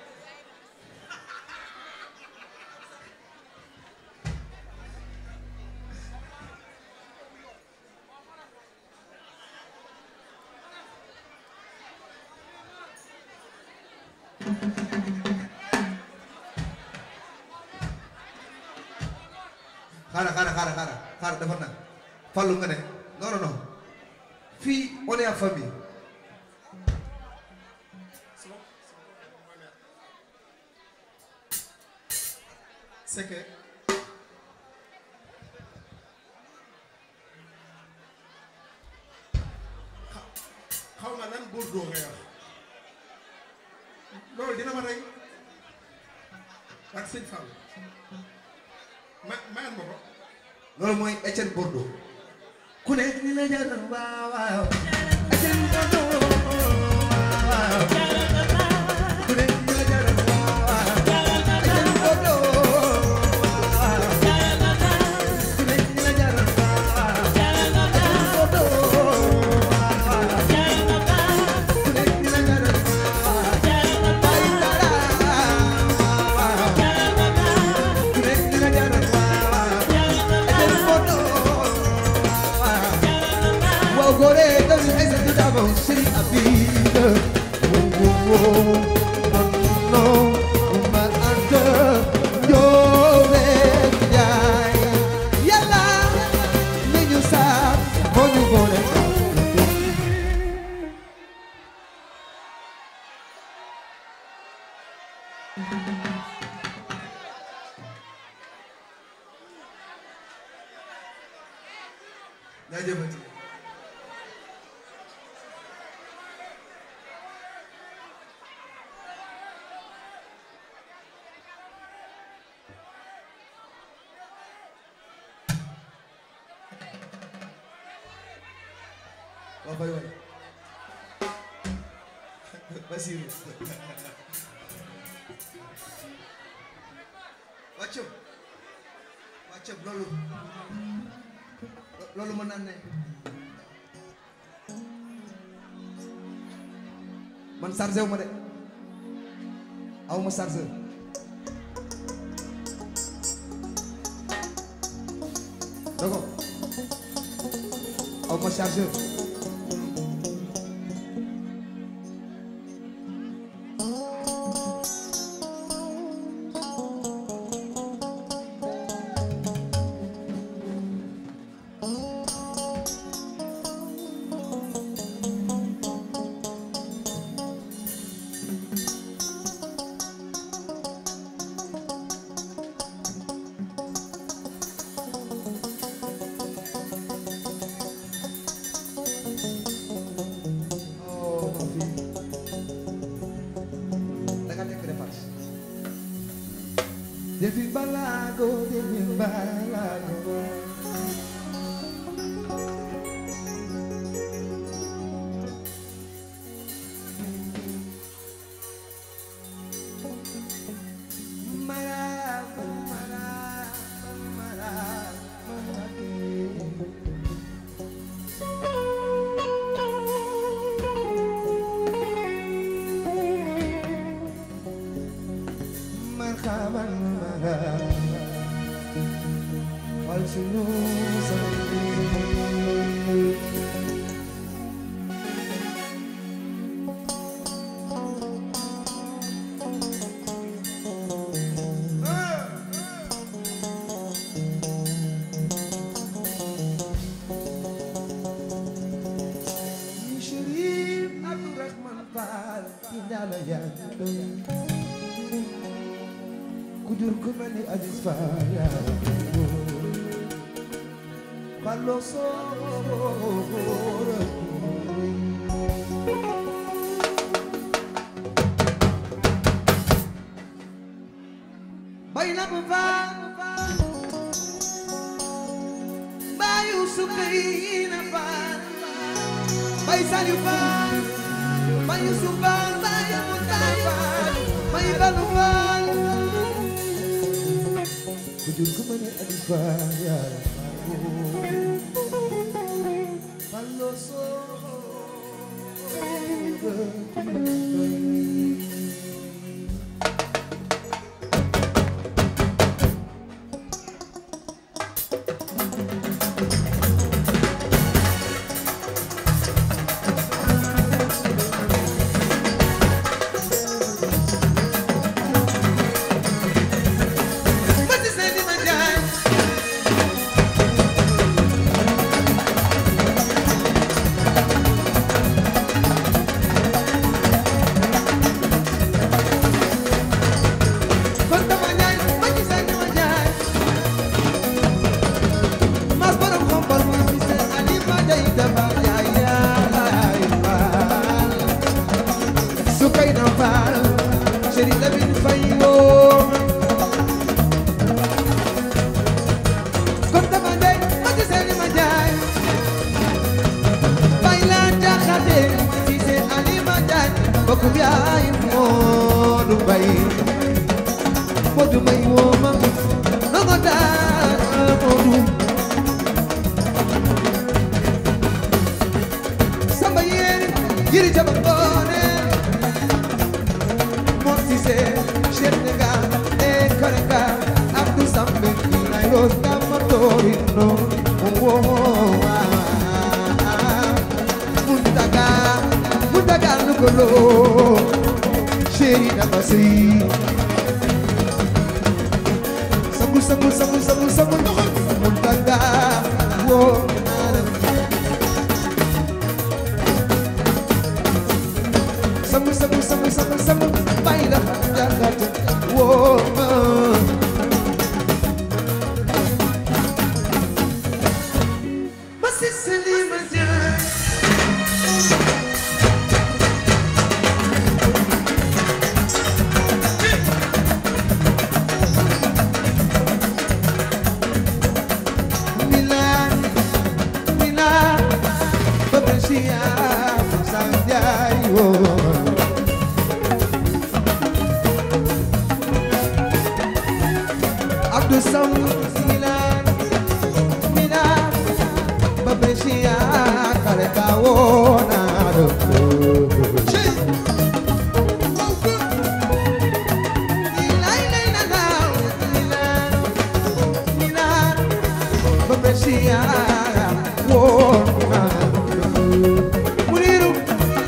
xaaral xaaral xaaral xaaral xaaral dafa nag fallu nga ne non non non fii on est en famille c'est que xa- xaw ma nan Bordeaux ngay wax loolu dina ma rey ak sëñ Fall ma mayal ma ko loolu mooy Etienne Bordeaux ku ne ni la jaral waaw waaw Etienne Bordeaux waaw ku ne ni la jaral waaw waaw Etienne Bordeaux waaw ku ne ni la jaral waaw waaw Etienne Bordeaux waaw ku ne ni la jaral waaw Baye Dara waaw ku ne ni la jaral waaw Etienne Bordeaux waaw góore dañu Aïssatou Dabo Chéri Habib wo wo wo non non ma anta Njoore Njaay Yàlla mi ñu saam moo ñu boole jaajëfati waa fay waay Basiru wàccam wàccam loolu loolu mën naa ne man chargé wu ma de aw ma chargé dogo aw ma chargé oh ma fille da nga nekk dépense defi balago defi balago Maraba, maraba, maraba, maraba. marhaban marhaban wal sunu Sharif Abdurrahman Fall Indala Yando Kujur kumani Aziz Fall Fallo Soro bay na bu faal bayu sukay na faal bay sali faal bayu subal bayu mutay faal bay balu faal ku jur ku mane alifa yaara fallo so Mati seni manjay Konta manjay mati seni manjay Mas borom xombal mo mi sen ali manjay dafa jaay yaay faal Sukay na faal Chéri Lamine Faye woo Konta manjay mati seni manjay Bayla jaxate mati sen ali manjay Bokkum yaay Moodu Mbay Moodu Mbay woo ma nongo daa Moodu Samba yéeri yiri jaba ngoone Moom Cissé Cheikh Nga e Korenga Abdou Sambe Nay Ros Kama Torino wo Muntaga Muntaga Lugolo Chéri Dabasi Sangu sangu sangu sangu sangu Muntaga wo Sangu sangu sangu sangu sangu Baila Jagata wo Masisili Majai Milan, Milan, Patricia, Santiago. Abdou Sam, Milan, Milan, Patricia, Carecao, Nado. Milan, Milan, Milan, Milan, Patricia, Wona. Muriru.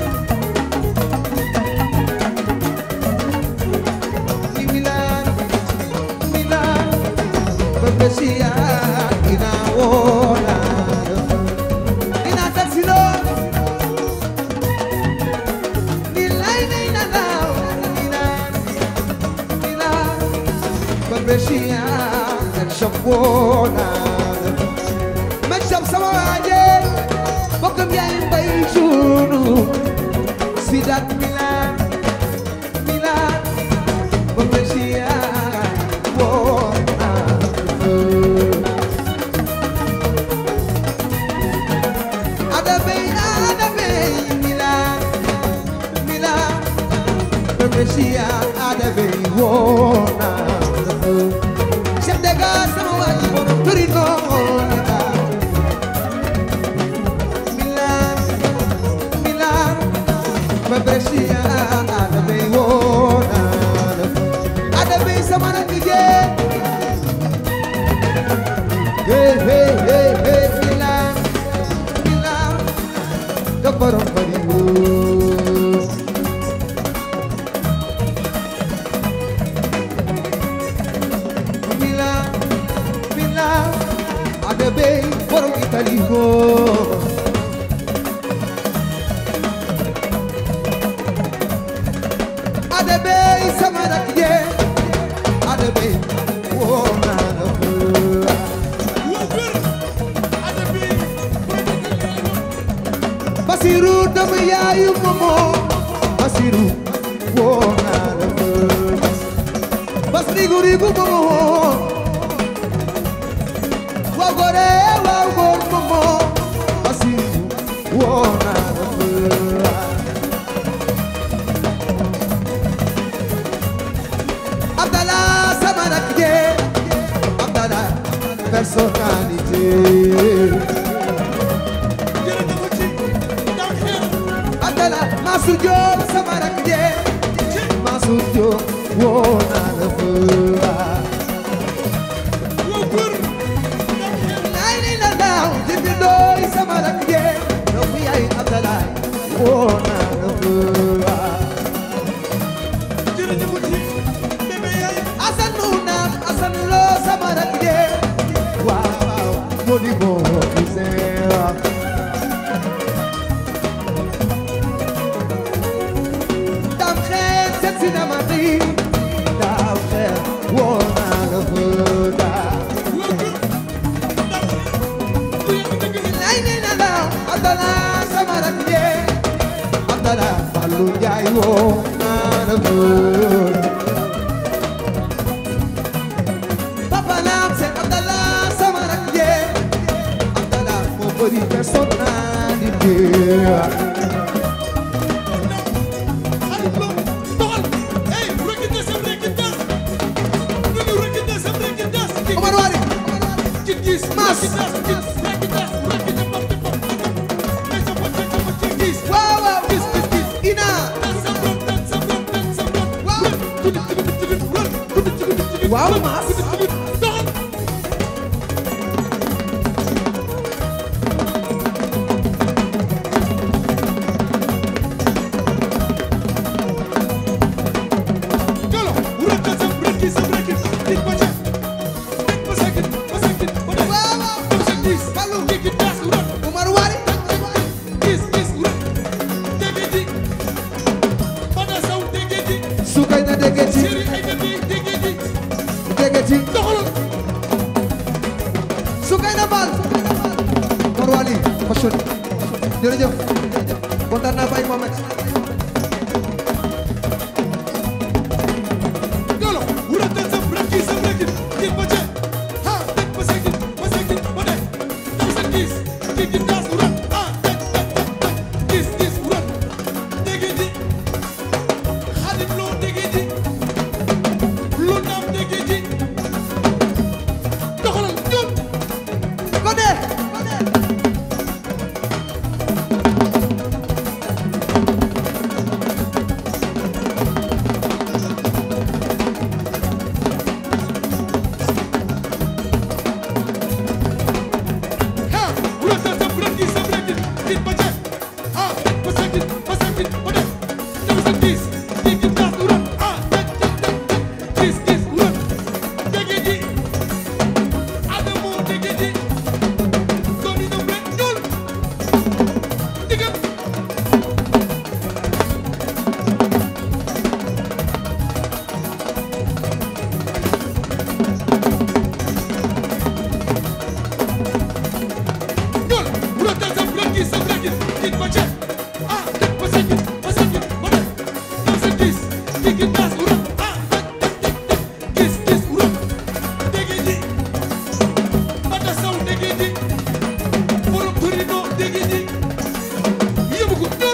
Ni Milan, Milan, Patricia, ina Wona. Ina taxilo. Milan, Milan, Milan, Milan, Patricia, and Shapona. Mexam sama waaje bokkam yaay mbay sunu Sidat Milan Milan Bambesia wo Ada bay ada bay Milan Milan Bambesia ada bay wo Chef de gare sama waaji borom Torino Milan, Milan, Babresia, ada be wona, ada be sama nak je. Hey, hey, hey, hey, Milan, Milan, kebarong padimu. Milan, Milan, ada be borong Italigo. Adebe sama nak ye Adebe wo na na Basi Basiru doomu yaayu momo Basiru woo naa la fa bas rigu rigu momo waaw góore waaw góor momo Basiru woo naa la fa Abdallah sama rakk je Abdallah personnalité jërëjëf ci daw xeer Abdallah Mansour Diop sama rakk je Mansour Diop woo naa la fa woo góor daw xeer lay li la daaw jibi doy sama rakk je doomu yaay Abdallah woo naa la fa jërëjëf ci bébé yaay Asan nu naam Asan Lo sama rakk je waaw waaw moo di moo Ousseyn dam xeet seet si na ma xiir daaw xeet woo naa la fa daa woo góor daw ku yàgg dëgg ni lay ni na daaw Abdallah sama rakk je Abdallah Fallou Ndiaye woo naa la fa Papa Lam c'est Abdallah sama rakk je Abdallah moo bëri personnalité Aliou Lo doxal hey rekite sam rekite nu ñu rekite sam rekite Omar Wari ci gis Mas. rekite rekite rekite pop pop pop mais sa pop pop pop ci gis waaw waaw gis gis gis Ina tan sa ron tan sa ron tan sa ron Waaw. tudu tudu tudu ron tudu tudu tudu Waaw, Mas. tudu tudu doxal Galo, rekite sam rekite sam rekite dik ba ca dik ba sakit ba sakit ba def waaw waaw dem sa gis Fallou. digi das ron Omar Wari gis gis ron dege di bada saw dege di sukay na dégg ci Seri ay dege dege di dégg ci doxalal sukay na bal Omar Wari fashion jërëjëf kontaan naa Baye Mohamed Galo, rekite sam rekite sam rekite dik ba ca ha dik ba sakit ba sakit ba def dem sa gis digi das ron ah tek tek tek tek gis gis ron dege di Xadim Lo dege di lu naam dege di doxalal ñoom ko dee ha rekite sam rekite sam rekite dik ba ca ha dik ba sakit ba sakit ba def dem sa gis digi das ron ah tek tek tek tek gis gis ron dege di Adamo dege di Tony Nombre ñuul digam ñuul rekite sam rekite sam rekite dik ba ca ah dik ba sakit ba sakit ba def dem sa gis digi das ron ah tek tek tek tek gis gis ron dege di Bada saw dege di borom Torino dege di yóbbu ko ñuul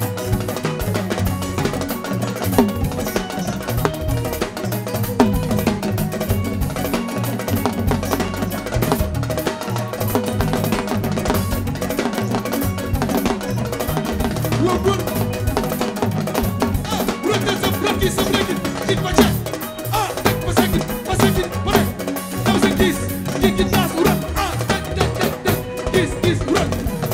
woo góor ah rekite sam rekite sam rekite dik ba ca ah tek ba sakit ba sakit ba def dem sa gis digi das ron ah tek tek tek tek gis gis ron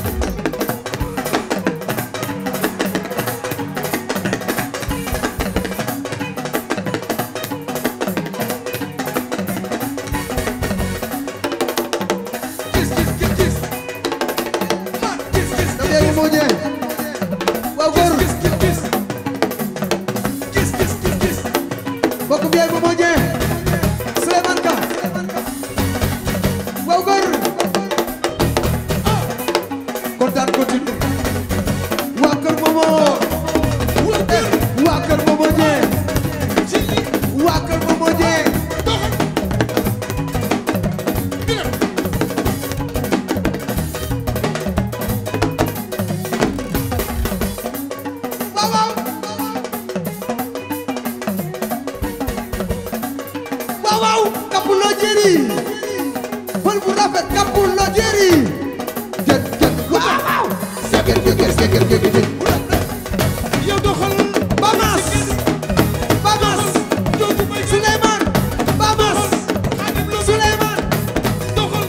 gis gis gis gis ah gis gis na dee moo ñëw waaw góor gis gis gis gis gis gis gis mbokk bi yaay moo ñëw Souleymane Ka waaw góor kontaan continue jigéen jigéen jigéen yow doxal Bamas Bamas jooju may Souleymane Bamas Xaadim Lo Souleymane doxal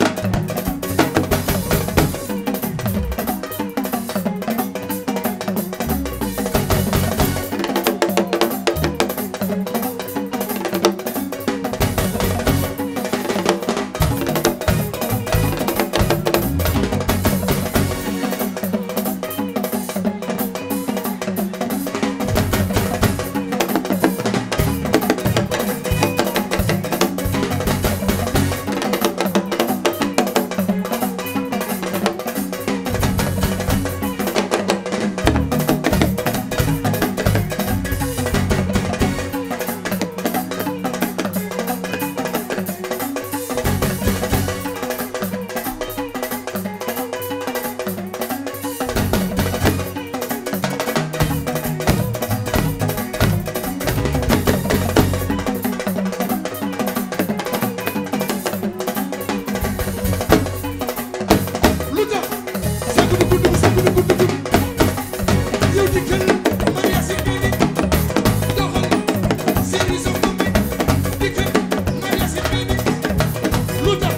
lu tax sa gudd gudd sa gudd gudd gudd yow dikkal Maria si diini doxal seeni sa gombi dikkal Maria si diini lu tax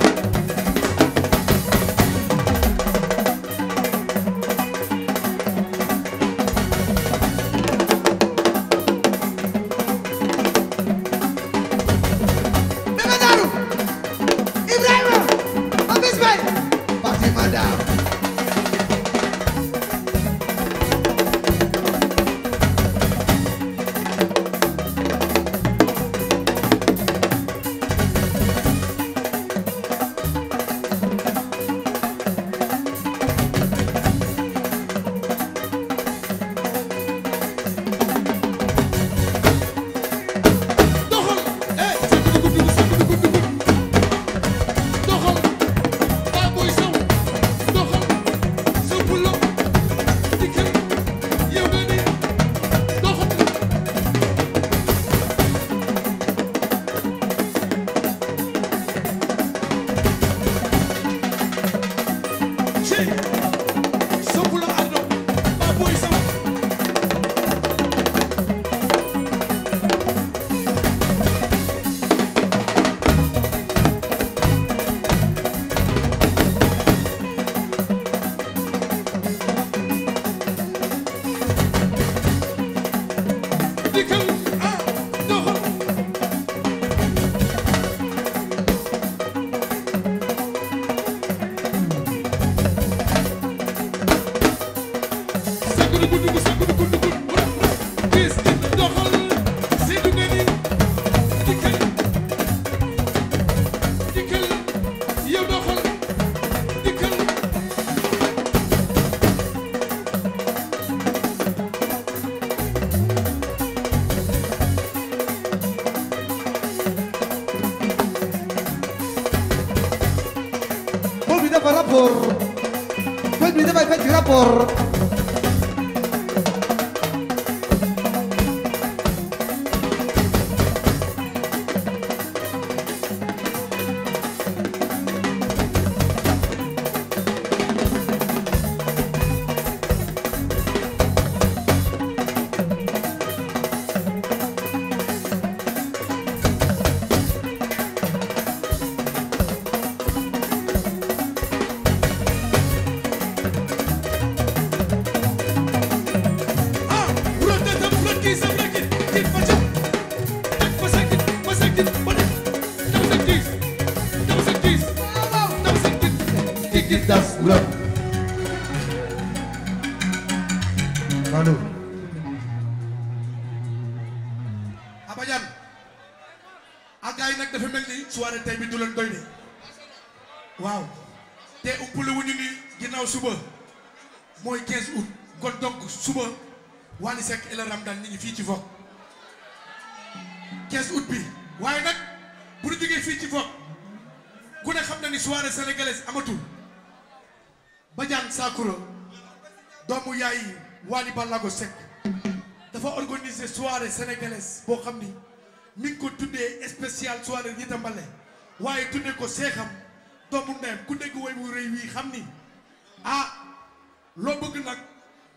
Bébé Darou Ibrahima Abis Bay parti madame doxal eh sa gudd gudd sa gudd gudd gudd doxal baa booy saw doxal sa pulo dikkal yow nga ni doxal cey sa pulo ardo baa booy saw dikkal ah doxal sa gudd gudd sa gudd gudd gudd gis doxal seetu nga ni dikkal dikkal yow doxal dikkal pël bi dafa rapport pël bi dafay fecc rapport ah wuroon na tam wuroon kii sam rek it ma ca teg ma sa kit ma sa kit ma def daw sa kiis daw sa kiis daw sa kit kii kit das wuram Manu Abajan ak gars yi nag dafa mel ni soirée tey bi du leen doy de waaw te umpale wuñu ni ginnaaw suba mooy 15 août kon donc suba Wally Seck et le Ramdan ñi ngi fii ci Vogue 15 août bi waaye nag bu ñu jógee fii ci Vogue ku ne xam na ni soirée sénégalaise amatul Badiane Sakura doomu yaay Wally Ballago Seck dafa organiser soirée sénégalaise boo xam ni mi ngi ko tuddee spécial soirée Rita Mbale waaye tuddee ko seexam doomu ndeyam ku dégg woy bu rëy wii xam ni ah loo bëgg nag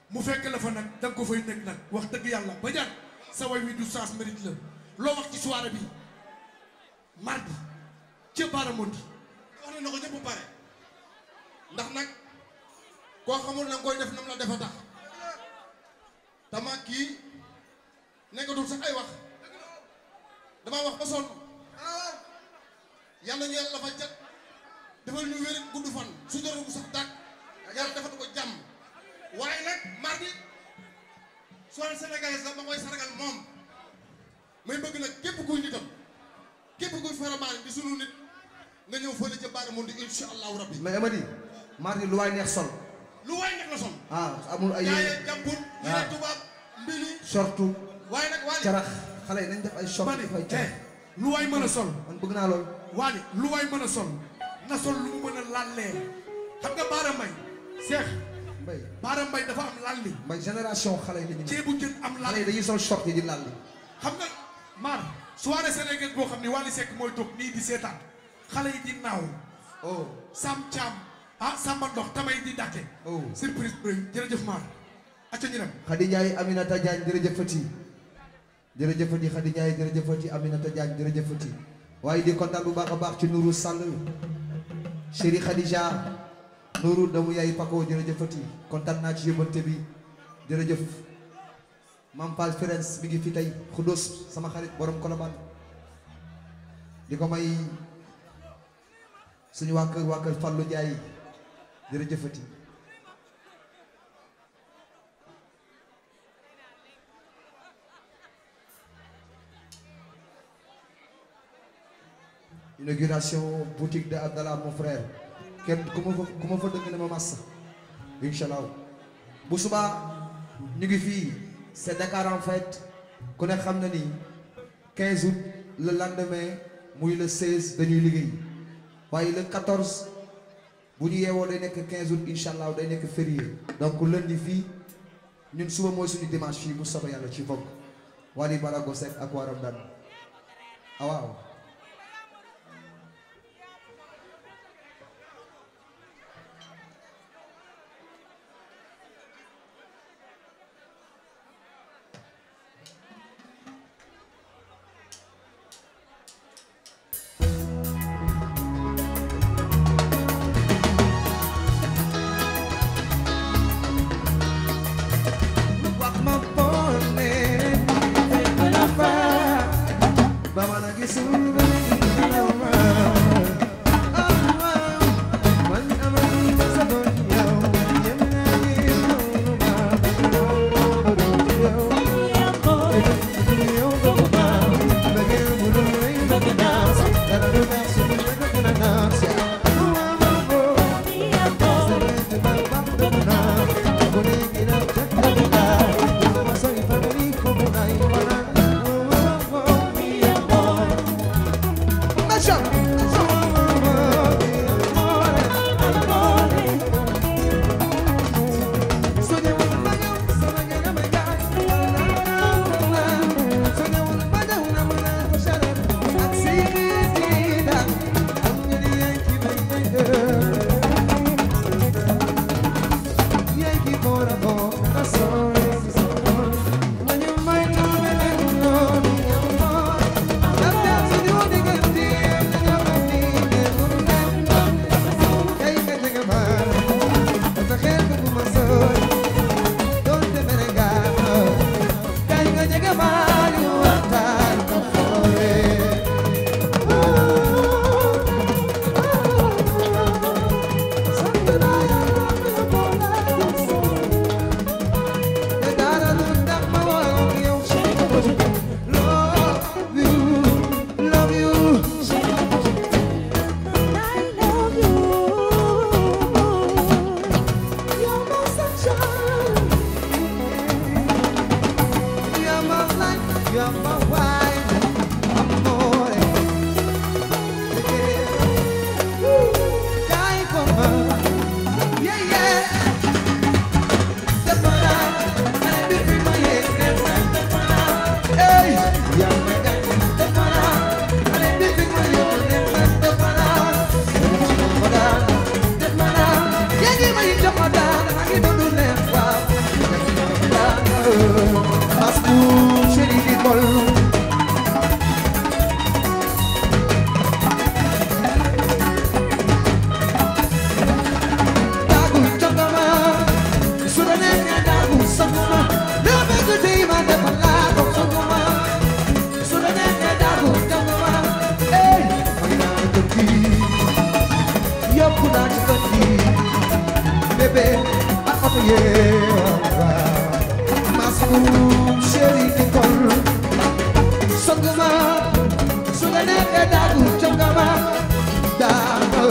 mu fekk la fa nag da nga ko fay nekk nag wax dëgg yàlla ba jaar sa way wi du sens mérite la loo wax ci soirée bi mardi ca Baaramondi wax ne na ko ñëpp pare ndax nag koo xamul na nga koy def nam la defa tax tama kii nekkatul sax ay wax damaa wax ba sonn yàlla ñu yàlla dafa cat defal ñu wér gudd fan su doro bu sax dàq yàlla defal ko jàmm waaye nag mardi soirée sénégalaise la ma koy sargal moom may bëgg nag képp kuy nitam képp kuy faramaane di sunu nit nga ñëw fële ca Baaramundi insha allahu rabbi mais Amady mardi lu waay neex sol lu waay nekk la son ah amul ay jaayee jàmbur Ah. yére tubaab mbili shortu waaye nag waa carax xale yi nañ def ay short ma ne def ay eh carax lu waay mën a sol man bëgg naa lool waane lu waay mën a sol na sol lu mu mën a lallee xam nga Baara Mbay Seex mbay Baara Mbay dafa am lalli mbay génération xale yi la ñu ne ceebu jën am xale yi lalli dañuy sol short yi di lal xam nga maar soirée sénégalaise boo xam ne Wally Seck mooy toog nii di seetaan xale yi di naaw oh Sam Thiam ah Samba Ndox tamay di dàkke oh surprise bu rëy jërëjëf maar acca ñu dem Khady Ndiaye Aminata Diagne jërëjëfati jërëjëfati Khady Ndiaye jërëjëfati Aminata Diagne jërëjëfati waaye di kontaan bu baax a baax ci Nourou Sall chéri Khadija Nourou doomu yaay Pako jërëjëfati kontaan naa ci yóbbante bi jërëjëf Mam Fall Firenze mi ngi fi tey Khoudos sama xarit borom Colobane di ko may suñu waa kër waa kër Fallou Ndiaye jërëjëfati inauguration boutique de Abdallah mon frère kenn ku ma fa ku ma fa dëgg ne ma massa incha allah bu subaa ñu ngi fii c'est Dakar en fait ku ne xam na ni 15 août le lendemain muy le 16 dañuy liggéey waaye le 14 bu ñu yeewoo day nekk 15 août incha allah day nekk férié donc lundi fii ñun suba mooy suñu dimanche fii bu soobee yàlla ci Vogue Wally Balago Seck ak waa Ramdan ah waaw. wax ma boole fekk la fa ba ma la gisul bébé ak oto yee Masum chéri di kol songuma su la neexee daagu jongama daagu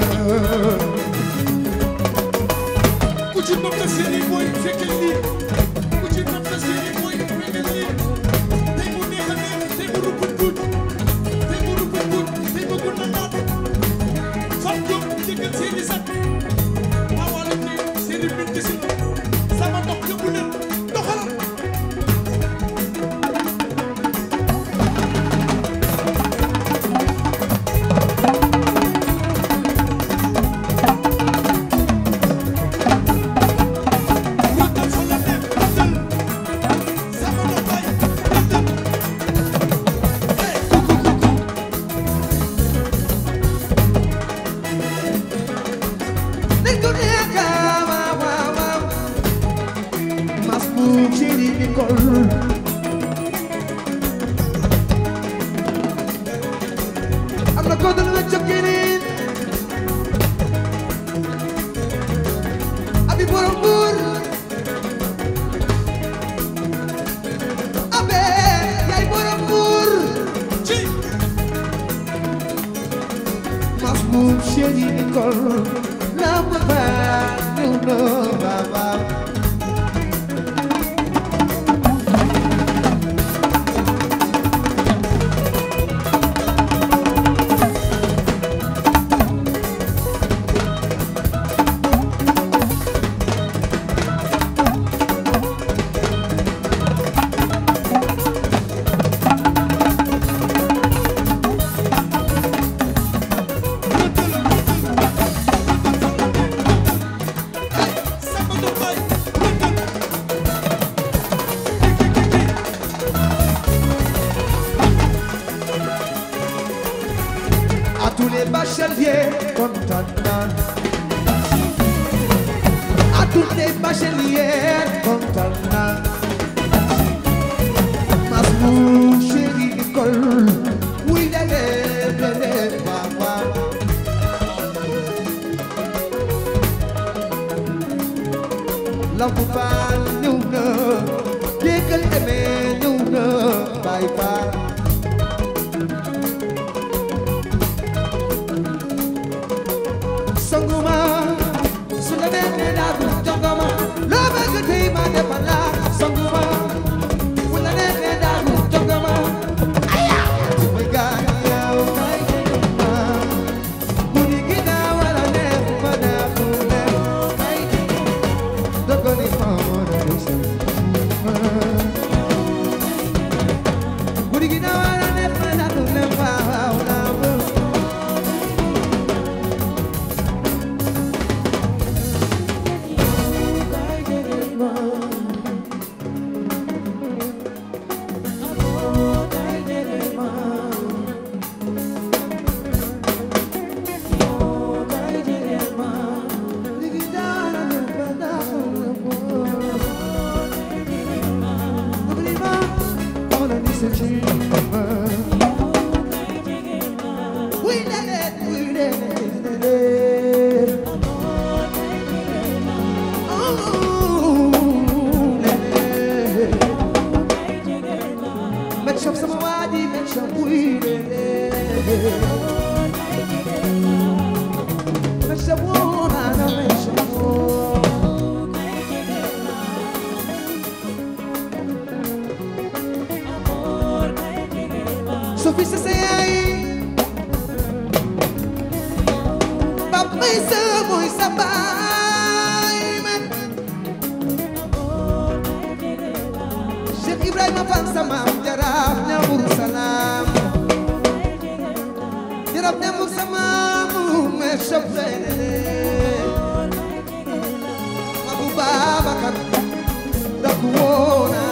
ku ci nopp na seeni mooy fekkee lii ku ci nopp na seeni mooy fekkee lii tey mu neex a neex tey mu rupput gut tey mu rupput gut tey mu gun na naat fam jóg jëkkal seeni sat maa wala ne seeni bind si la sama dox yóbbu leen doxalal Rëkkal fa la neex rëkkal sama dox bay rëkkal hey kuku kuku Nit ku nekk waaw waaw waaw Masum chéri di kol am na ko dul nga jokkinin abi borom buur abe yaay borom buur ci Masum chéri di kol lamb ba ñëw na waaw waaw sama dox bay rëkkal à tous les bacheliers kontaan naa à tous les bacheliers kontaan naa Masum chéri école wuy lele lele waaw waaw lampu baal ñëw na déggal eme ñëw na baay baal sanguma su la neexee daa du jongama loo bëgg tey ma defal la sanguma bu la neexee daa du jongama aya may gaay yow kay jongama bu di ginnaaw wala neex ma neexu neex kay dogo ni ma mën a def sa bu di ginnaaw wala neex ma neexu neex waaw naa Make sure some wadi, make sure we Make sure one, make sure one. Sophie sa sa yaay Papa may sa mooy sa baay man Cheikh Ibrahima Fall sa maam jaraaf ñamur salaam jaraaf ñamur sa maam me soflene Abu Babakar daku woona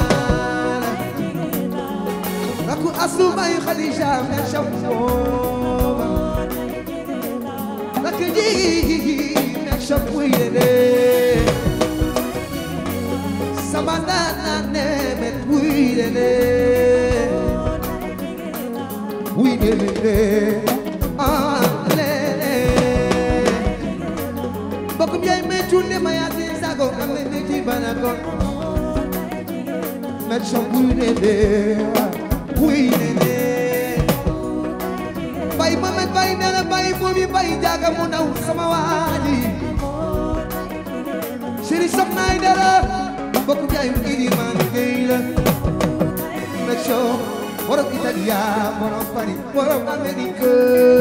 Raku asu bay Khadija me shafoba Raku ji me shafwile Sabandana ne me wile Wile ah le le Bokum yay me tu tunde mayati sago ame neki banako met shampoo nene oui nene bay mamet bay nana bay momi bay jaga mu ndaw sama waaji chéri soxna ay dara bokk jaay mu idi man gay la met show borom italia borom paris borom amerique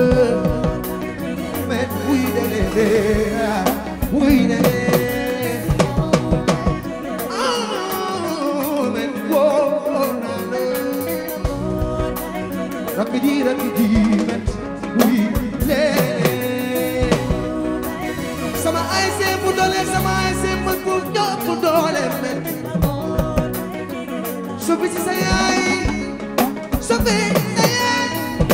met oui nene oui nene Ah, met woo nene Rakidi rakidi met oui lee sama ay see bu doole sama ay see mën bu ñëpp doole met sobi si sa yaay sobi sa yaay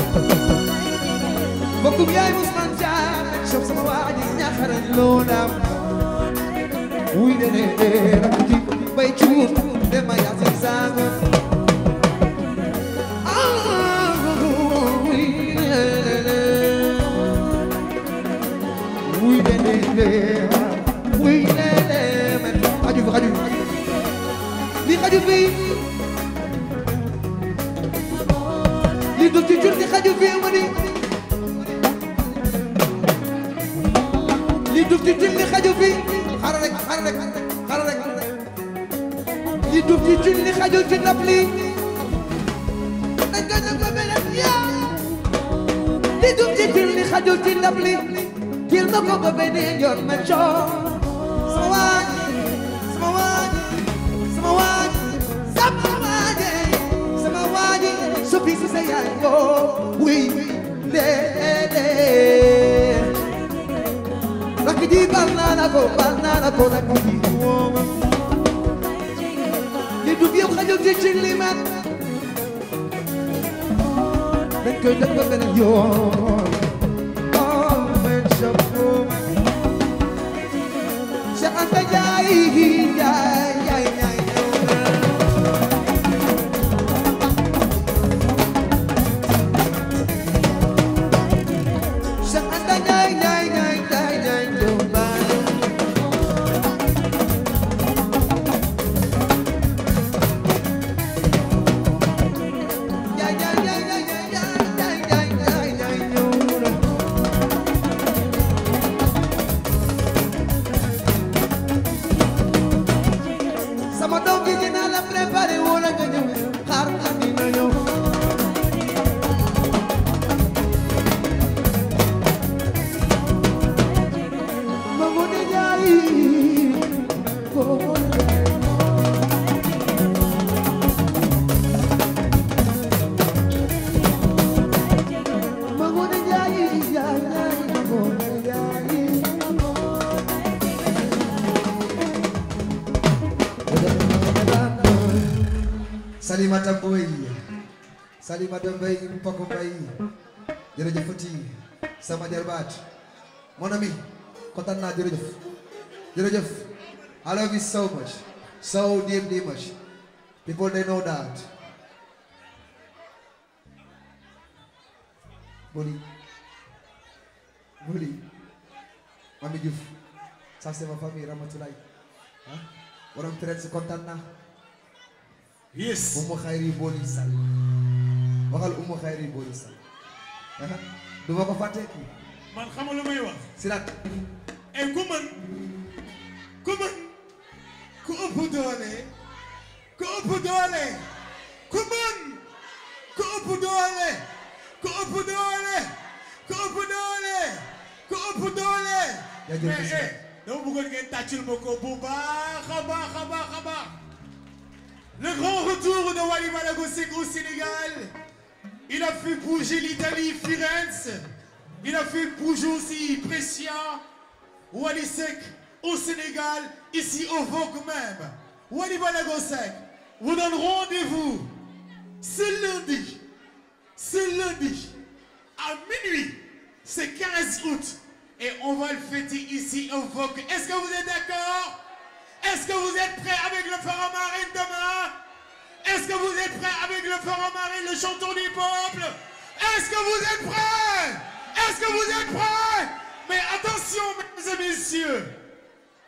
bokkum yaay Ousmane Thiam met sob sama waa ji ñaxarañ loo naam wuy de ne rakidi bay cuur de ma yaasin sanga Wuy lele wuy lele men xaju fi xaju fi li xaju fi li du ci jur di xaju fi ma ni li du ci jur di xaju fi xaaral rek xaaral rek xaaral rek li du ci jur di xaju ci ndab li dañ ko def ba beneen yaa li du ci jur di xaju ci ndab li Til ma ko ba beneen yoon ma coow sama waaj sama waaj sama waaj sama waaje sama waaje soppi si sa yaay boo wuy lee lee rakk ji baal naa la ko baal naa la ko rakk ji wooma li du yëpp xajul ci ci li man dañ koy def ba beneen yoon Cheikh Anta Ndiaye Ndiaye Ndiaye Ndiaye Cheikh Anta Ndiaye Ndiaye Ndiaye Ndiaye Ndiaye Ndiaye Ndiaye Ndiaye Ndiaye Ndiaye Ndiaye Ndiaye Ndiaye sama doom bi dinaa la préparé wala nga ñëw xaar nga dina ñëw ma mu ne jaay ko ma mu ne jaay jaay jaay ma mu ne jaay Salimata Mboy Salimata Mboy Mpoko Mboy jërëjëfati sama jarbaat mon ami kontaan naa jërëjëf jërëjëf I love you so much so deeply much people they know that Boli Boli Mami Diouf ça c'est ma famille Ramatoulaye ah borom traite si kontaan naa Yes. Umu xayri booli sal waxal umu xayri booli sal ah du ma ko fàtte kii man xam nga lu may wax. Sirat et ku mën ku mën ku ëpp doole ku ëpp doole ku mën ku ëpp doole ku ëpp doole ku ëpp doole ku ëpp doole. Yaa jël mais ko si eh dama bëggoon ngeen tàccul ma ko bu baax a baax a baax a baax. Le grand retour de Wally Ballago Seck au Sénégal. Il a fait bouger l'Italie, Firenze. Il a fait bouger aussi Brescia. Wally Seck au Sénégal, ici au Vogue même. Wally Ballago Seck vous donne rendez-vous ce lundi, ce lundi à minuit, c'est 15 août. Et on va le fêter ici au Vogue. Est-ce que vous êtes d'accord Est-ce que vous êtes prêts avec le Pharamarine demain Est-ce que vous êtes prêts avec le Pharamarine, le chanteur du peuple Est-ce que vous êtes prêts Est-ce que vous êtes prêts Mais attention, mesdames et messieurs,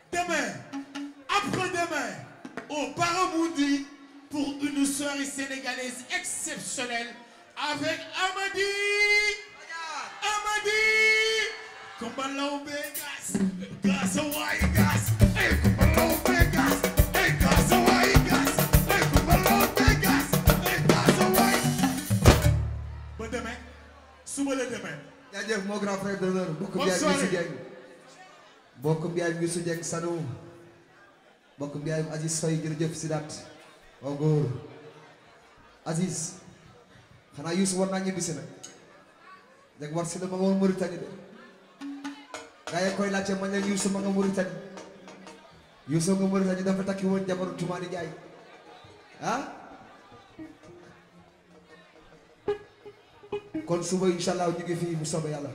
Demain, après-demain, au Baramundi pour une soirée sénégalaise exceptionnelle avec Amadi. Amadi. Kumbalo Vegas. Gas Hawaii Gas. Hey, Kumbalo Vegas. Hey, Gas Hawaii Gas. Hey, Kumbalo Vegas. Hey, Gas Hawaii. Ba demain. Suba la demain. jaajëf moo grand frère d'honneur bokk Bonne mbiyaay soirée. Youssou Dieng bokk mbiyaay Youssou Dieng Sano bokk mbiyaay Aziz Faye jërëjëf Sidat waaw góor Aziz xanaa Youssou war naa ñibbisi nag jag war si la ma nga woon Mauritanie de gaa yi koy laajte ma leen Youssou ma nga Mauritanie Youssou nga Mauritanie dafa takki woon jabaru Tumaani Njaay ah kon suba incha allah ñu ngi fii bu soobee yàlla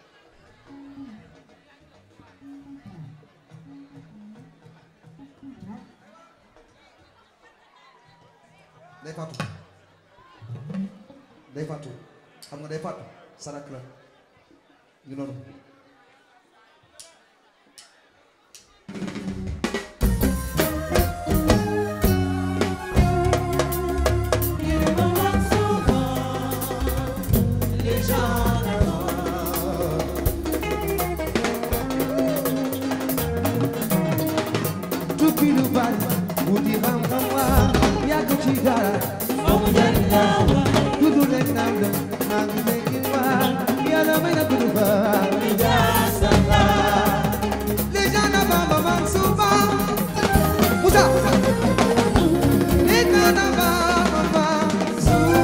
day fàttu day fàttu xam nga day fàttu sarak la ñu noonu tukki lu bari wuti xam-xam waa yàgg ci dara dudu leen naan la maa ngi nekk waa yàlla may na dudu ba les gens na bamba man suba Moussa les gens na bamba man suba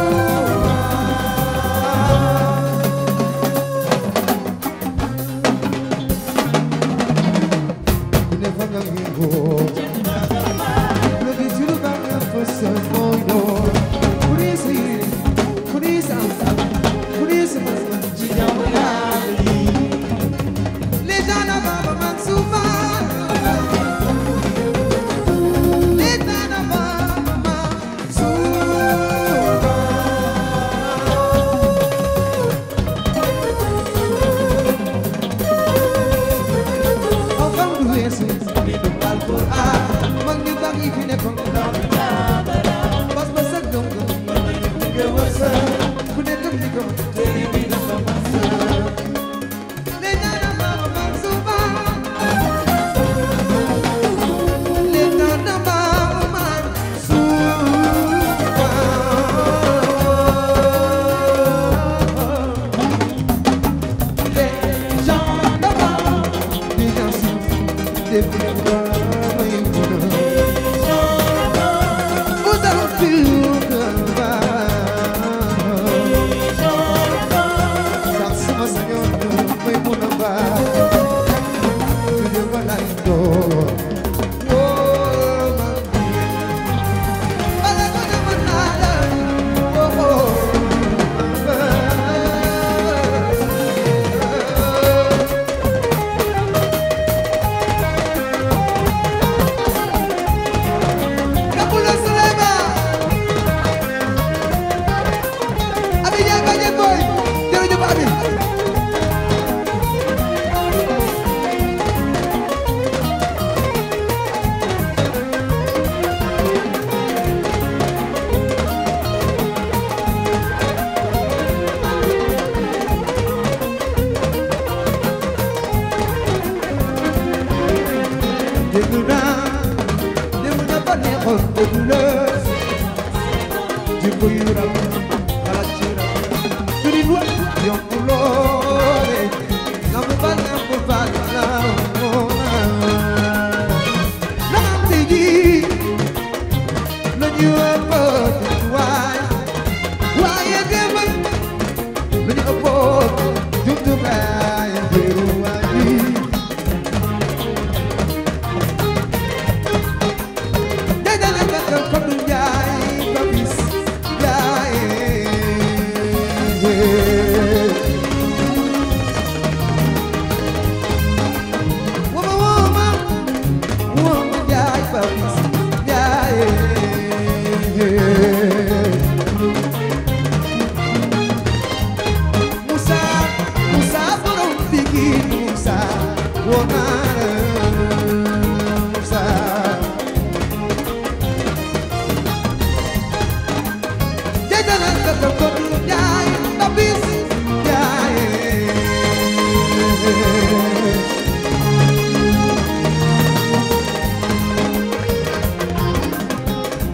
ku ne fa nga ngéngoo lo gis lu baax nga fësal mooy doon ku ne sa yéene ku ne sa am ku ne sa mën ci jàmm yàlla yi les gens na baba man suba les gens na baba man suba Enfant du weesu bindu Alxuraan mag ñu baax yi fi nekkoon ndaw bas ba sa gëm gëm nga wësa ku nekk ni ko tey bi dafa masa le ñaana mama man suba le ñaana mama man suba les gens d'avant des gens des vous allez plus sax sama sañoon may mun a baax ñu ko lay door woo ma bala ko dama naa la woo Kapula Sulema Abi Ndiaye Badiane Boy jërëjëf Abi dégg naa démb dafa neexoon dégg la jikko yu rafet xalaat ci rafet juri wa yomb loole na mu bal na mu bal na moona na am tey jii la ñu ëppoon waay waaye démb la ñu ëppoon jumtukaay jëru waay Dada la kaka kodu njaay babis njaay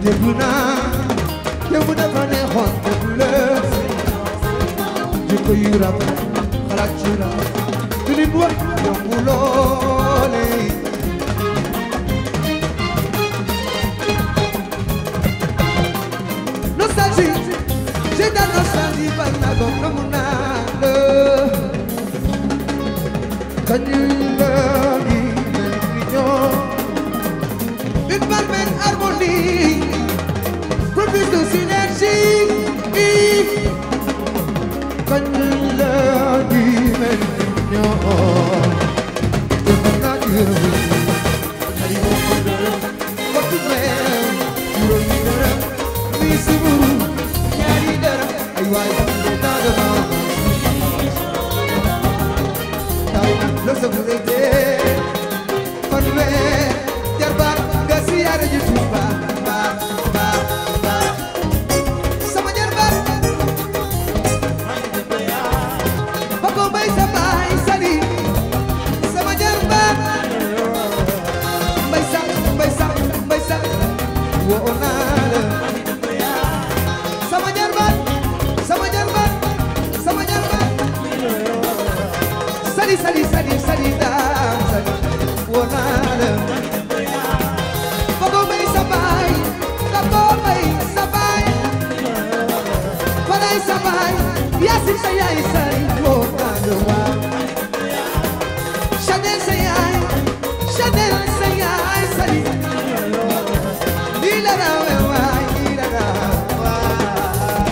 dégg naa démb dafa neexoon dégg la jikko yu rafet xalaat ci la du nit wax yomb loole nostalgie j'ai de la nostalgie par la gomme na mu naa la kañ la gi ni ñoo une parfaite harmonie propice de synergie kañ la gi mel ni ñoo defar naa ci yërëm xali moo ko dërëm kottu meel juróomi dërëm mi siburu ñaari dërëm ay waay naa dama taw la sa bu dee dee fanweer jarbaat nga siyaare ji Tuuba ba ba ba sama jarbaat Papa Mbay sa baay sali sama jarbaat mbay sax mbay sax mbay sax woo naa la sama jarbaat sama jarbaat sama jarbaat sali sali sali sali daam sali woo naa la Papa Mbay sa baay Papa Mbay sa baay Falay sa baay Yaasin sa yaay sali woo naa la waa Chanel sa yaay Chanel sa yaay sali lii la rawe waay lii la rawe waay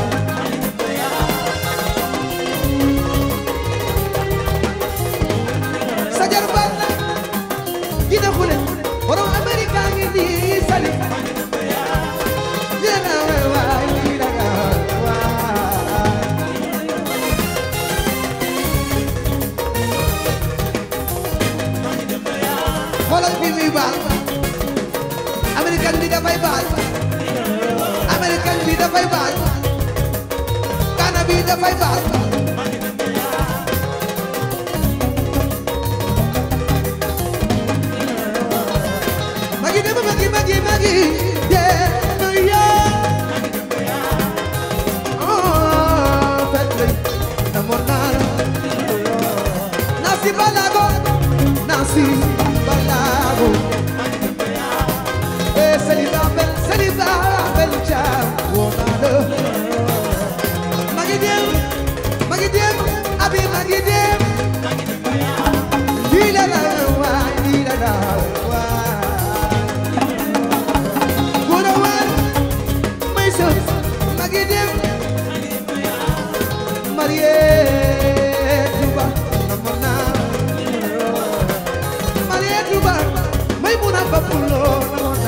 sa jarbaat la gina xule borom Amerika ngi nii sali lii la rawe waay lii la rawe waay xoolal bi muy baal américain bi dafay baal américain bi dafay baal Ghana bi dafay baal magi dem magi magi magi yeah no yeah oh petre namonara nasi balago nasi balago Eh, Saliba Bel, Saliba Bel Cham, Wonado. Magidem, Magidem, Abi Magidem. Dila la wa, dila la wa. Good one, my son, Magidem. Mariette Juba, Namona. Mariette Juba, Maimuna Bapulo, Namona.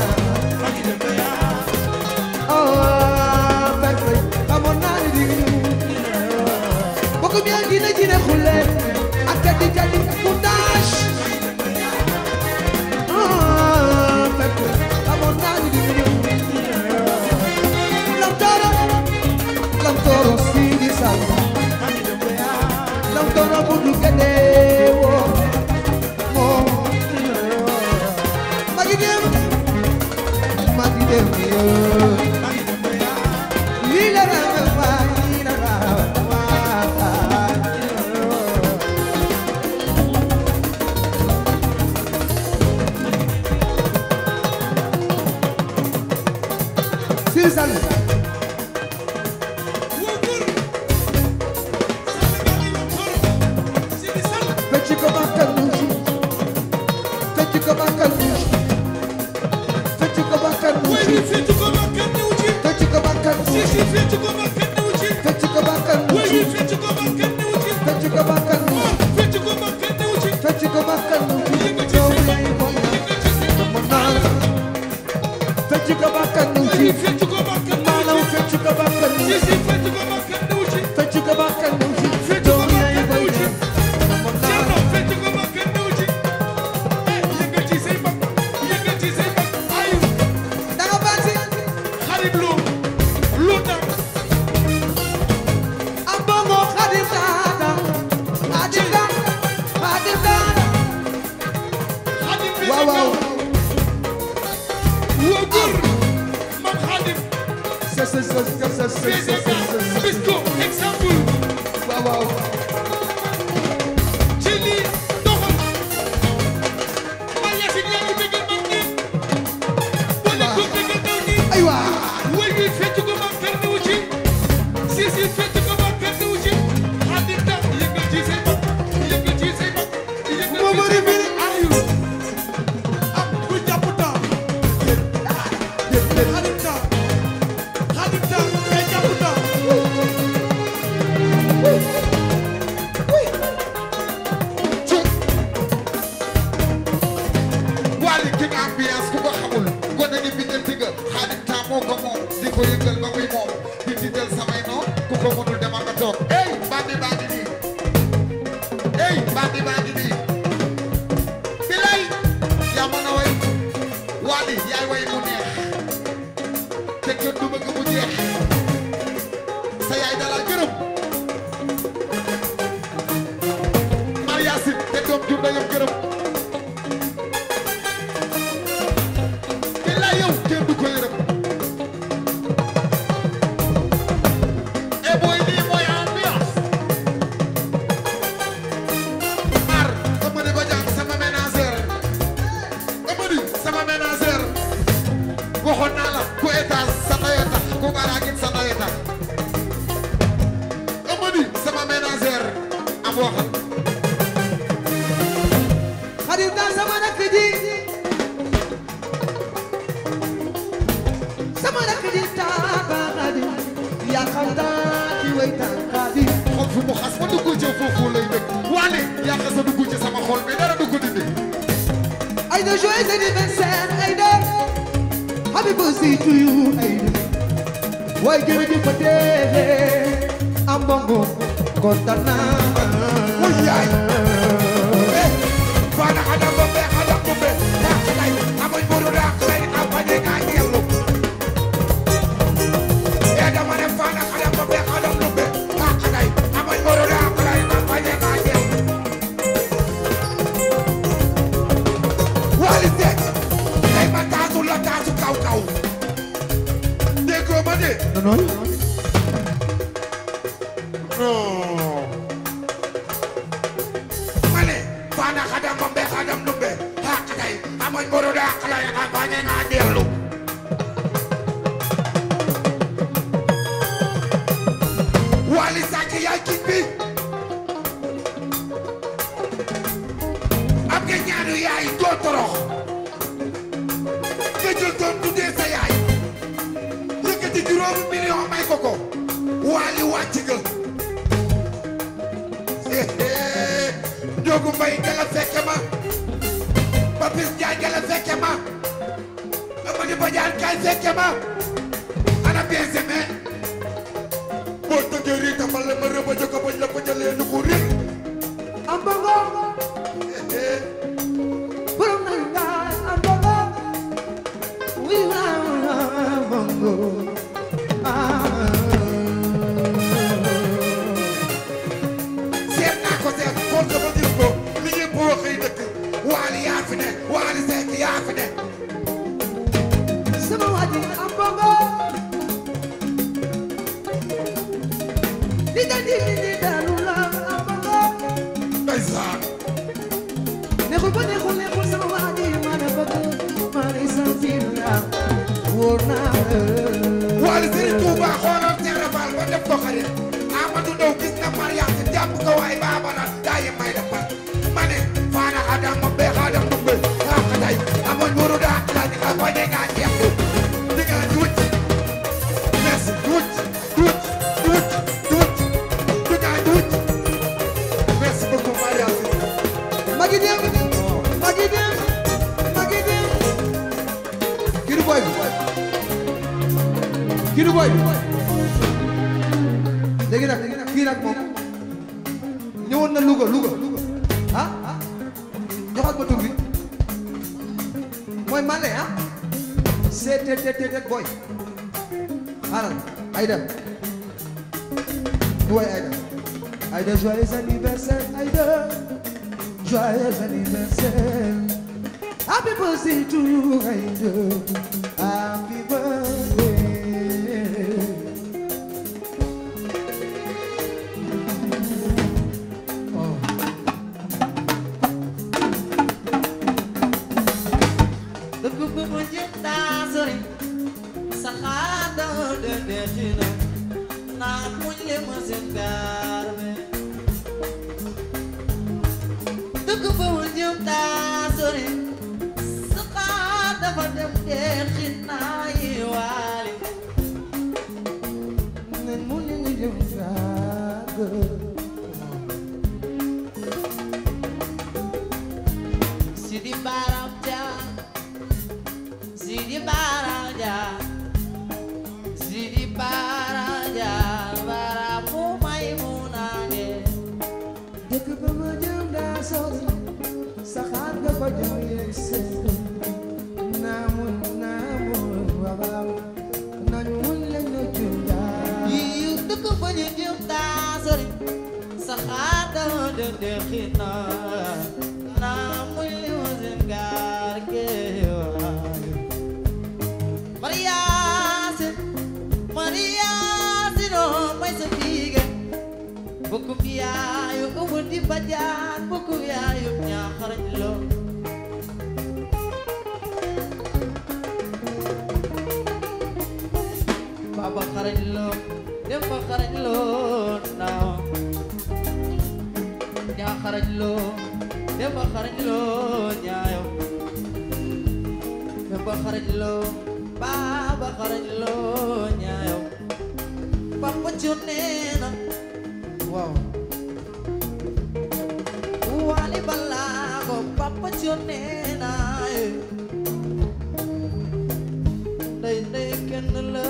Oh, Bakri, Amona di. Boko bien dina dina khule, akadi jadi kudash. Oh, Bakri, Amona di. Lam toro, lam toro si di salva. Lam toro budu kade wo. Mo. Magidem, magidem yo. Lila la wa, lila la wa. Siri Sall. Fecc ko bakkal nuusi. Fecc ko bakkal nuusi. Fecc ko bakkal nuusi. Fecc ko bakkal nuusi. Fecc ko bakkal nuusi. Fecc ko bakkal nuusi. Fecc ko bakkal nuusi. Yow yaay moom na. Dama naan. Fecc ko bakkal nuusi. Maanaam fecc ko bakkal nuusi. Fecc ko bakkal nuusi. Yow yaay moom na. Dama naan. Danga baasi. Am bongo Xadim Daada. Xadim Daada. Xadim Daada. waaw waaw. man PCK Bisco exemple waaw waaw ci lii doxal man Yacine yaa ngi bëggal mag ñi wala ko bëggal ndaw ñi aywa wéy wi fecc ko ma perdi wu ci si si fecc ko ma perdi wu ci xadim ta yëngal ci say bopp yëngal ci say bopp yëngal Moo ci bari say bopp biri. ayu am ku jàpp temps xadim temps xadim temps ngay jàpp temps Wally King ambiance ku ko xamul gone gi bindante nga Xaadim Temps moo ko moom di ko yëngal ba muy moom di tiital samay noon ku ko mënul demal nga toog ey bandi bandi nii ey bandi bandi nii bilay yaa mën a way Wally yaay way mu neex te kenn du bëgg mu jeex sa yaay dalal gërëm Mariasin te doom jur na yëpp gërëm Bila yow kenn du ko yërëm e boy lii mooy ambiance ar Amady Badiane sama ménagère Amady sama ménagère waxoon naa la ku étage sa ndey tax ku baraagin sa ndey tax Amady sama ménagère am waxal xadim temps sama rakk ji sama rakk ji taaba xadim yaa xam daa ci way tànkaadi xol fu mu xas ba dugg ci foofu lay dëkk waane yaa xas a dugg ci sama xol bi dara du ko dindi Aïda joyeux anniversaire Aïda happy birthday to you Aïda waaye jërëjëf fa dee am bongo kontaan naa Wuy yaay. Fana adam bombe adam bombe Rakalay amoy boru rakalay kampanye nga yellu E dama ne fana adam bombe adam bombe Rakalay amoy boru rakalay kampanye nga yellu Wali Seck Tay ma taasu la taasu kaw kaw Déggoo ma de non Non. Mane, fana kadam bombe kadam lumbe. Hakay, amoy moro da kala ya kampanye nga delu. Wali Saki yaay king bi. Am nga ñaanu yaay doo torox. Nga jël doon tuddee sa yaay. Yëkkati juróomi million may ko ko. Wali wàcc nga. Njogu Mbay nga la fekke ma Papis Njaay nga la fekke ma Amady Badiane kay fekke ma ana bien semé boo tëggee rii tafal la ma rëba jëkko bañ la ko jëlee nu ko rii am bongo borom na nga am bongo wi na bongo seet naa ko seet xool ko ba gis ko li ñëpp wax ay dëkk Waali yaa fi ne Waali Seck yaa fi ne sama waji am bongo di da di di dalu la am bongo ndeysaan neexul ba neexul neexul sama waji ma ne bëgg ma ne sentir la wóor naa la Waali Serigne Touba xoolal Seera Fall ba def ko xarit Amadou Ndaw gis na Mariam jàpp ko waaye baaba na daa yi may defal ma ne faana adam ma bee xaadam dumbe raa ka day amoon wuru daa la di ka bañe nga jeex di nga duuc merci duuc duuc duuc duuc di nga duuc merci beaucoup Mariam magi dem magi dem magi dem kii du boy bi kii du boy bi léegi nag kii nag moom ñëwoon na Louga Louga ah joxal ma tur bi mooy Mane ah CTTT boy xaaral Aïda du way Aïda Aïda joyeux anniversaire Aïda joyeux anniversaire happy birthday to you Aïda happy birthday dëkk bi mu jëm daa sori sa xaata de dexina naan muñ le ma seen gaar be dëkk bi mu jëm daa sori sa xaata fa dem dexina yi waali nen mu ñu ñu jëm yàgg Sidi Baram Dia Sidi Baram Dia Sidi Baram Dia Baramu Maimunane dëkk ba ma jëm daa sori saxaar nga fa jëm yegg seen naamu naamu wabaam nañu mun leen ñu jëm yaa Yiyu dëkk ba ñu jëm daa sori Saxaata de de xina Na muy limousine gaar ke waayo Mariasin Mariasin oh may sa biige Bukum yaayu umu di bajaan bukum yaayu ñaaxarañ lo Baba xarañ lo Demba xarañ lo naaw ñaa xarañ lo Demba xarañ lo ñaayo Demba xarañ lo Baba xarañ lo ñaayo Papa Junena Wow Wali Balago Papa Junena Ndey ndey kenn la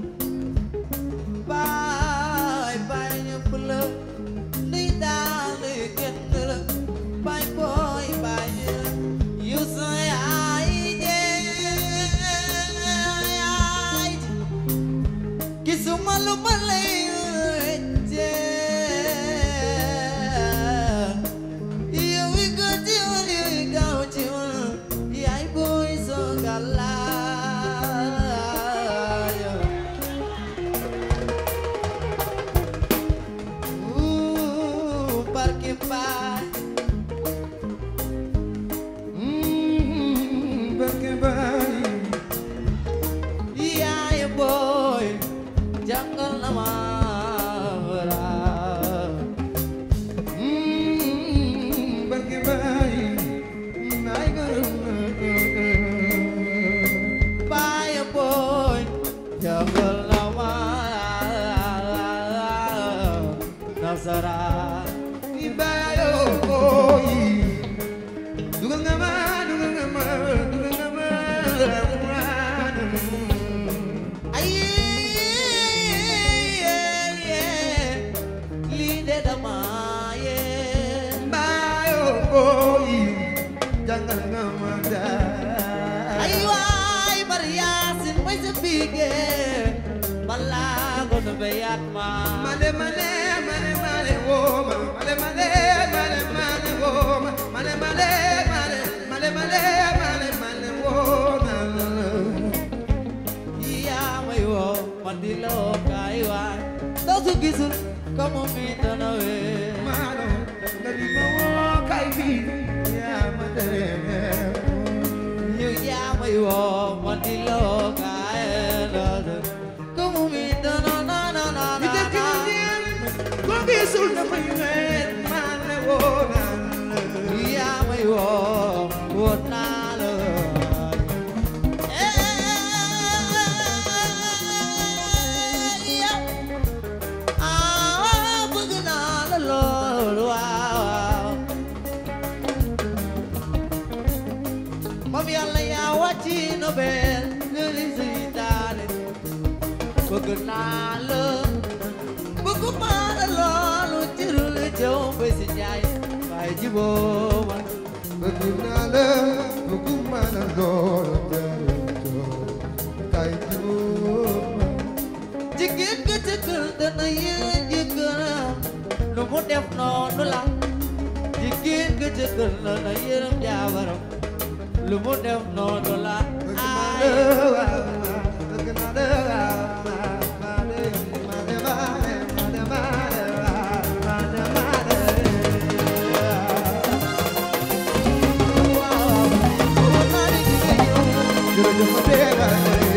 Baay baay ñëpp la Ndey daal ndey kenn la Baay booy baay ñëpp Yow sa yaay jee yaay Gisuma lu ma lay wéccee yow wi gën ci man yow wi gaaw ci man yaay booy soo gàllaaya Ooh, barke baay barke baay yaay booy jàngal na ma wara barke baay naay gërëm Baay booy jàngal na ma nasaraan i baayo booy dugal nga ma dugal nga ma dugal nga ma ay lii de dama yee baayo booy jàngal nga ma daal ay waay Mariasin mooy sa bige balaa ko nu beyaat ma male male male male wooma male male male male wooma male male male male male male male wooma yaa may woo man di la woo kaay waay soo su gisul comme mi dana wee Mano, nga di ma woo kay bi yaa ma tere yow yaa may woo man di la woo kaay loolu comme mi dana na na na mi na dëkk na ñeen ko gisul dafay weet maa ne woo naa la yaa may woo woon naa la ah bëgg naa la lool waaw moom yàlla yaa wàcci nobel nga li si daane bëgg naa la bëgg maa la loolu cirul jëw ba si njaay waaye jiboo man bëgg naa la bëgg ma la lool kay juuma jigéen ga ca kër dana yéen jëkkëram lu mu def noonu la jigéen ga ca kër dana yërëm jaabaram lu mu def noonu la bëgg naa ay la bëgg naa la male male male male male male male waaw waaw naa di gis yow dafa dee